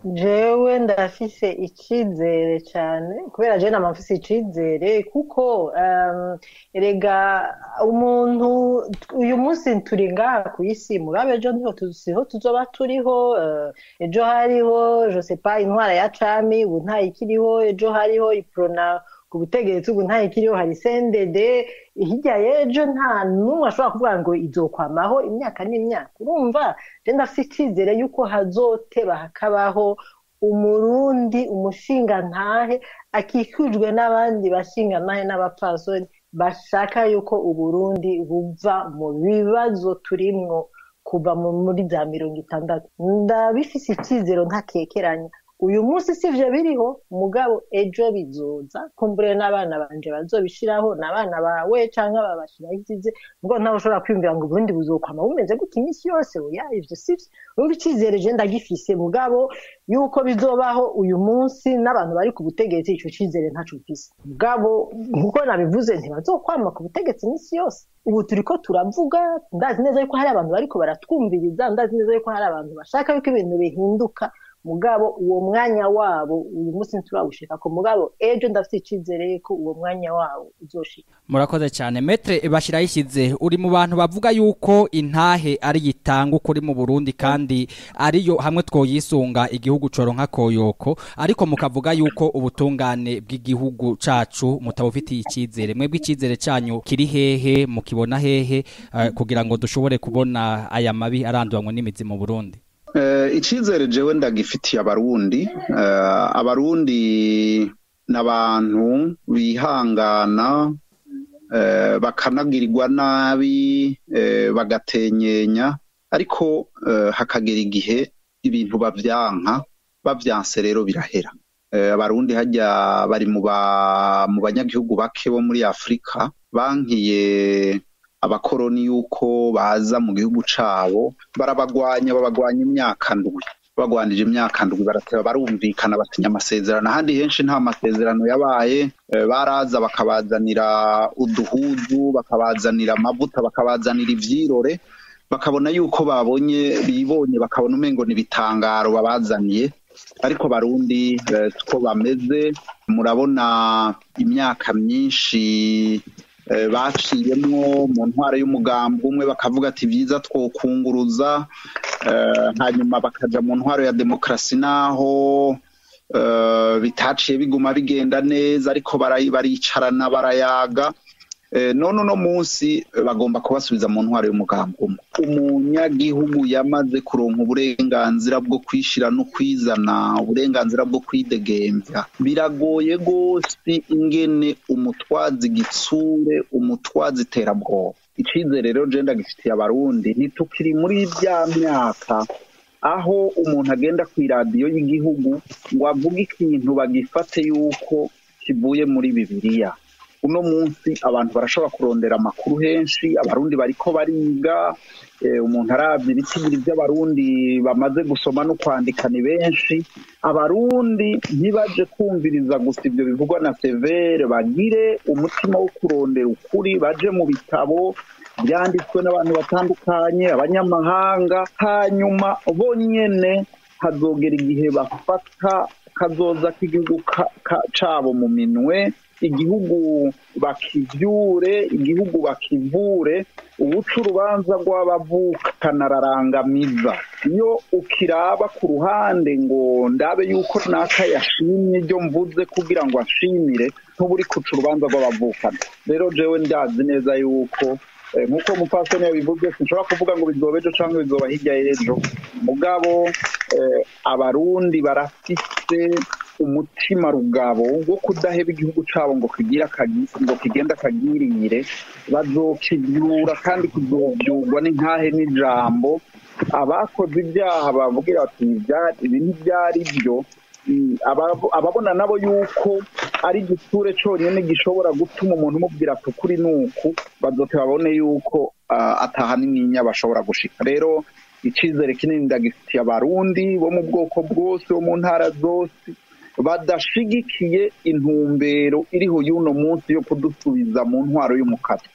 jewe ndafise icizere cyane kubera jewe nama mfise icizere kuko um, erega umuntu uyu munsi turi ngaha ku isi murabe ejo niho tuziho tuzoba turiho uh, ejo hariho je sais pas intwara ya cami ubu ntayikiriho ejo hariho iprona ku butegetsi ubu ntayikiriho hari sendede hirya y'ejo nta n'umwe ashobora kuvuga ngo izokwamaho imyaka n'imyaka urumva je ndafise icizere yuko hazoteba hakabaho umurundi umushingantahe akikujwe n'abandi bashingantahe n'abapfasoni bashaka yuko uburundi buva mu bibazo turimwo kuva muri za mirongo itandatu ndabifise icizero ntakekeranya uyu munsi sivyo biriho mugabo ejo bizoza kumbure n'abana banje bazobishiraho n'abana bawe canke babashiraho ikize mugabo ntawe ushobora kwiyumvira ngo uburundi buzokwama bumeze gutya iminsi yose oya ivyo sivyo urumva icizere je ndagifise mugabo yuko bizobaho uyu munsi n'abantu bari ku butegetsi ico cizere ntaco mfise mugabo nkuko nabivuze ntibazokwama ku butegetsi iminsi yose ubu turiko turavuga ndazi neza yuko hari abantu bariko baratwumviriza ndazi neza yuko hari abantu bashaka yuko ibintu bihinduka mugabo uwo mwanya wabo uyu munsi nturawushika ko mugabo ejo ndafite icizere ko uwo mwanya wabo uzoshika murakoze cyane metre bashirayishyize uri mu bantu bavuga yuko intahe ari gitanga ukuri mu Burundi kandi ariyo hamwe twoyisunga igihugu coro nka koyoko ariko mukavuga yuko ubutungane bw'igihugu cacu mutabufitiye icizere mwebwe icizere canyu kiri hehe mukibona hehe uh, kugira ngo dushobore kubona aya mabi aranduranywe n'imizi mu Burundi icyizere jewe ndagifitiye abarundi abarundi ni abantu bihangana bakanagirirwa nabi bagatenyenya ariko hakagera igihe ibintu babyanka babyanse rero birahera abarundi hajya bari mu banyagihugu bake bo muri afurika bankiye abakoroni yuko baza mu gihugu cabo barabagwanya babagwanya imyaka ndwi bagwanije imyaka ndwi barateba barumvikana batinya amasezerano ahandi henshi nta masezerano yabaye baraza bakabazanira uduhudu bakabazanira amavuta bakabazanira ivyirore bakabona yuko babonye bibonye bakabona umengo ni ibitangaro babazaniye ariko barundi siko bameze murabona imyaka myinshi baciyemwo mu ntwaro y'umugambi umwe bakavuga ati byiza twokunguruza hanyuma bakaja mu ntwaro ya demokarasi naho bitaciye biguma bigenda neza ariko baricarana barayaga none uno munsi bagomba kubasubiza mu ntwaro y'umugambi umwe umunyagihugu yamaze kuronka uburenganzira bwo kwishira no kwizana uburenganzira bwo kwidegembya biragoye rwose ingene umutwazi gitsure umutwazi iterabwoba icizere rero je ndagifitiye abarundi ntitukiri muri bya myaka aho umuntu agenda ku iradiyo y'igihugu ngo avuge ikintu bagifate yuko kivuye muri bibiliya uno munsi abantu barashobora kurondera amakuru henshi abarundi bariko bariga umuntu arabye ibitigiri by'abarundi bamaze gusoma no kwandika ni benshi abarundi ntibaje kumviriza gusa ibyo bivugwa na severe bagire umutima wo kurondera ukuri baje mu bitabo byanditswe n'abantu batandukanye abanyamahanga hanyuma bonyene hazogera igihe bafata kazoza k'igihugu cabo mu minwe igihugu bakivyure igihugu bakivure ubuca urubanza rw'abavukana ararangamiza iyo ukiraba ku ruhande ngo ndabe yuko naka yashimye ibyo mvuze kugira ngo ashimire ntuburi kuca urubanza rw'abavukana rero jewe ndazi neza yuko nk'uko umupfasoni yabivuze sinshobora kuvuga ngo bizoba ejo cyangwa bizoba hirya y'ejo mugabo abarundi barafise umutima rugabo wo kudaheba igihugu cabo ngo kigira ngo kigenda kagirire bazokibyura kandi kizobyurwa n'inkahe n'ijambo abakoze ibyaha bavugira bati ibi ntibyari byo ababona nabo yuko ari igisure cyonyine gishobora gutuma umuntu umubwira ati ukuri ni uku bazote babone yuko ataha n'imyinya bashobora gushika rero icyizere kinini ndagifitiye abarundi bo mu bwoko bwose bo mu ntara zose badashigikiye intumbero iriho y'uno munsi yo kudusubiza mu ntwaro y'umukara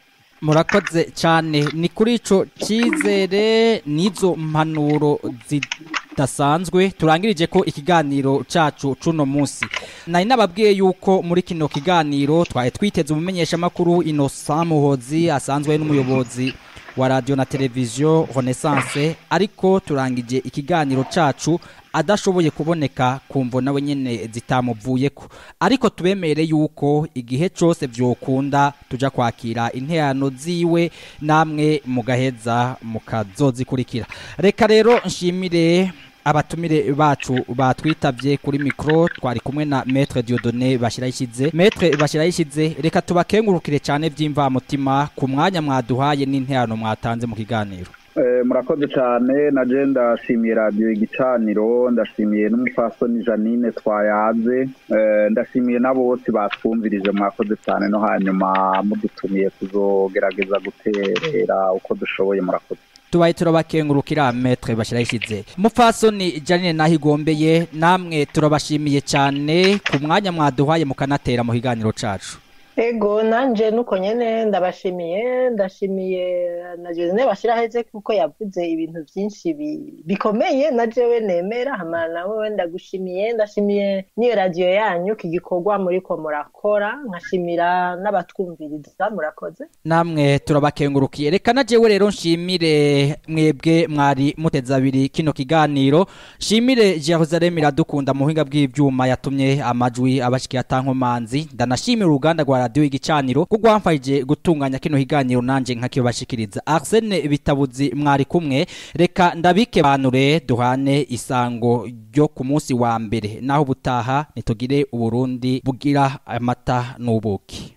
murakoze cyane ni kuri ico cyizere n'izo mpanuro kidasanzwe turangirije ko ikiganiro cacu cuno musi nari nababwiye yuko muri kino kiganiro twari twiteze umumenyeshamakuru Innocent Muhozi asanzwe ari n'umuyobozi wa radio na televiziyo Renaissance ariko turangije ikiganiro cacu adashoboye kuboneka kumvo nawe nyene zitamuvuyeko ariko tubemere yuko igihe cose vyokunda tuja kwakira interano ziwe namwe mugaheza mukazozikurikira reka rero nshimire abatumire bacu batwitavye kuri mikro twari kumwe na Maître Dieudonné Bashirayishize Maître Bashirayishize reka tubakengurukire cyane vy'imvamutima ku mwanya mwaduhaye n'interano mwatanze mu kiganiro Eh, murakoze cyane na je ndashimiye radiyo igicaniro ndashimiye n'umupfasoni janine twayaze eh, ndashimiye n'abo bose batwumvirije mwakoze cyane no hanyuma mudutumiye kuzogerageza gutera uko dushoboye murakoze tubaye turabakengurukira Maître Bashirayishize mupfasoni Janine nahigombeye namwe turabashimiye cyane ku mwanya mwaduhaye mukanatera mu kiganiro cacu ego nanje nuko nyene ndabashimiye ndashimiye na Josine bashiraheze kuko yavuze ibintu byinshi bi- bikomeye na jewe nemera hama nawe ndagushimiye ndashimiye n'iyo radiyo yanyu iki gikorwa muriko murakora nkashimira n'abatwumviriza murakoze namwe turabakengurukiye reka na jewe rero nshimire mwebwe mwari muteze abiri kino kiganiro nshimire Jerusalem iradukunda mu buhinga bw'ivyuma yatumye amajwi abashikiye atankomanzi ndanashimira uruganda rwa radio igicaniro kuko rwamfashije gutunganya kino kiganiro nanje nkakibashikiriza Arsene Bitabuzi mwari kumwe reka ndabike banure duhane isango ryo ku munsi wa mbere naho butaha nitugire uburundi bugira amata n'ubuki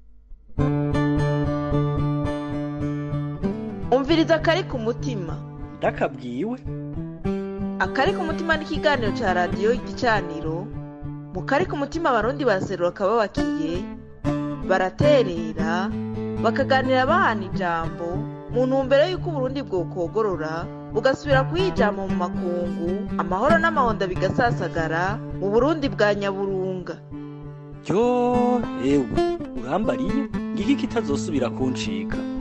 umviriza akari ku mutima ndakabwiwe akari ku mutima n'ikiganiro cya radiyo igicaniro mu kari ku mutima abarundi baraserura akababakiye baraterera bakaganira bahana ijambo mu ntumbero y'uko uburundi bwokogorora bugasubira kuyijama mu makungu amahoro n'amahonda bigasasagara mu burundi bwa nyaburunga ryo ewe urambariye ngiki kitazosubira kuncika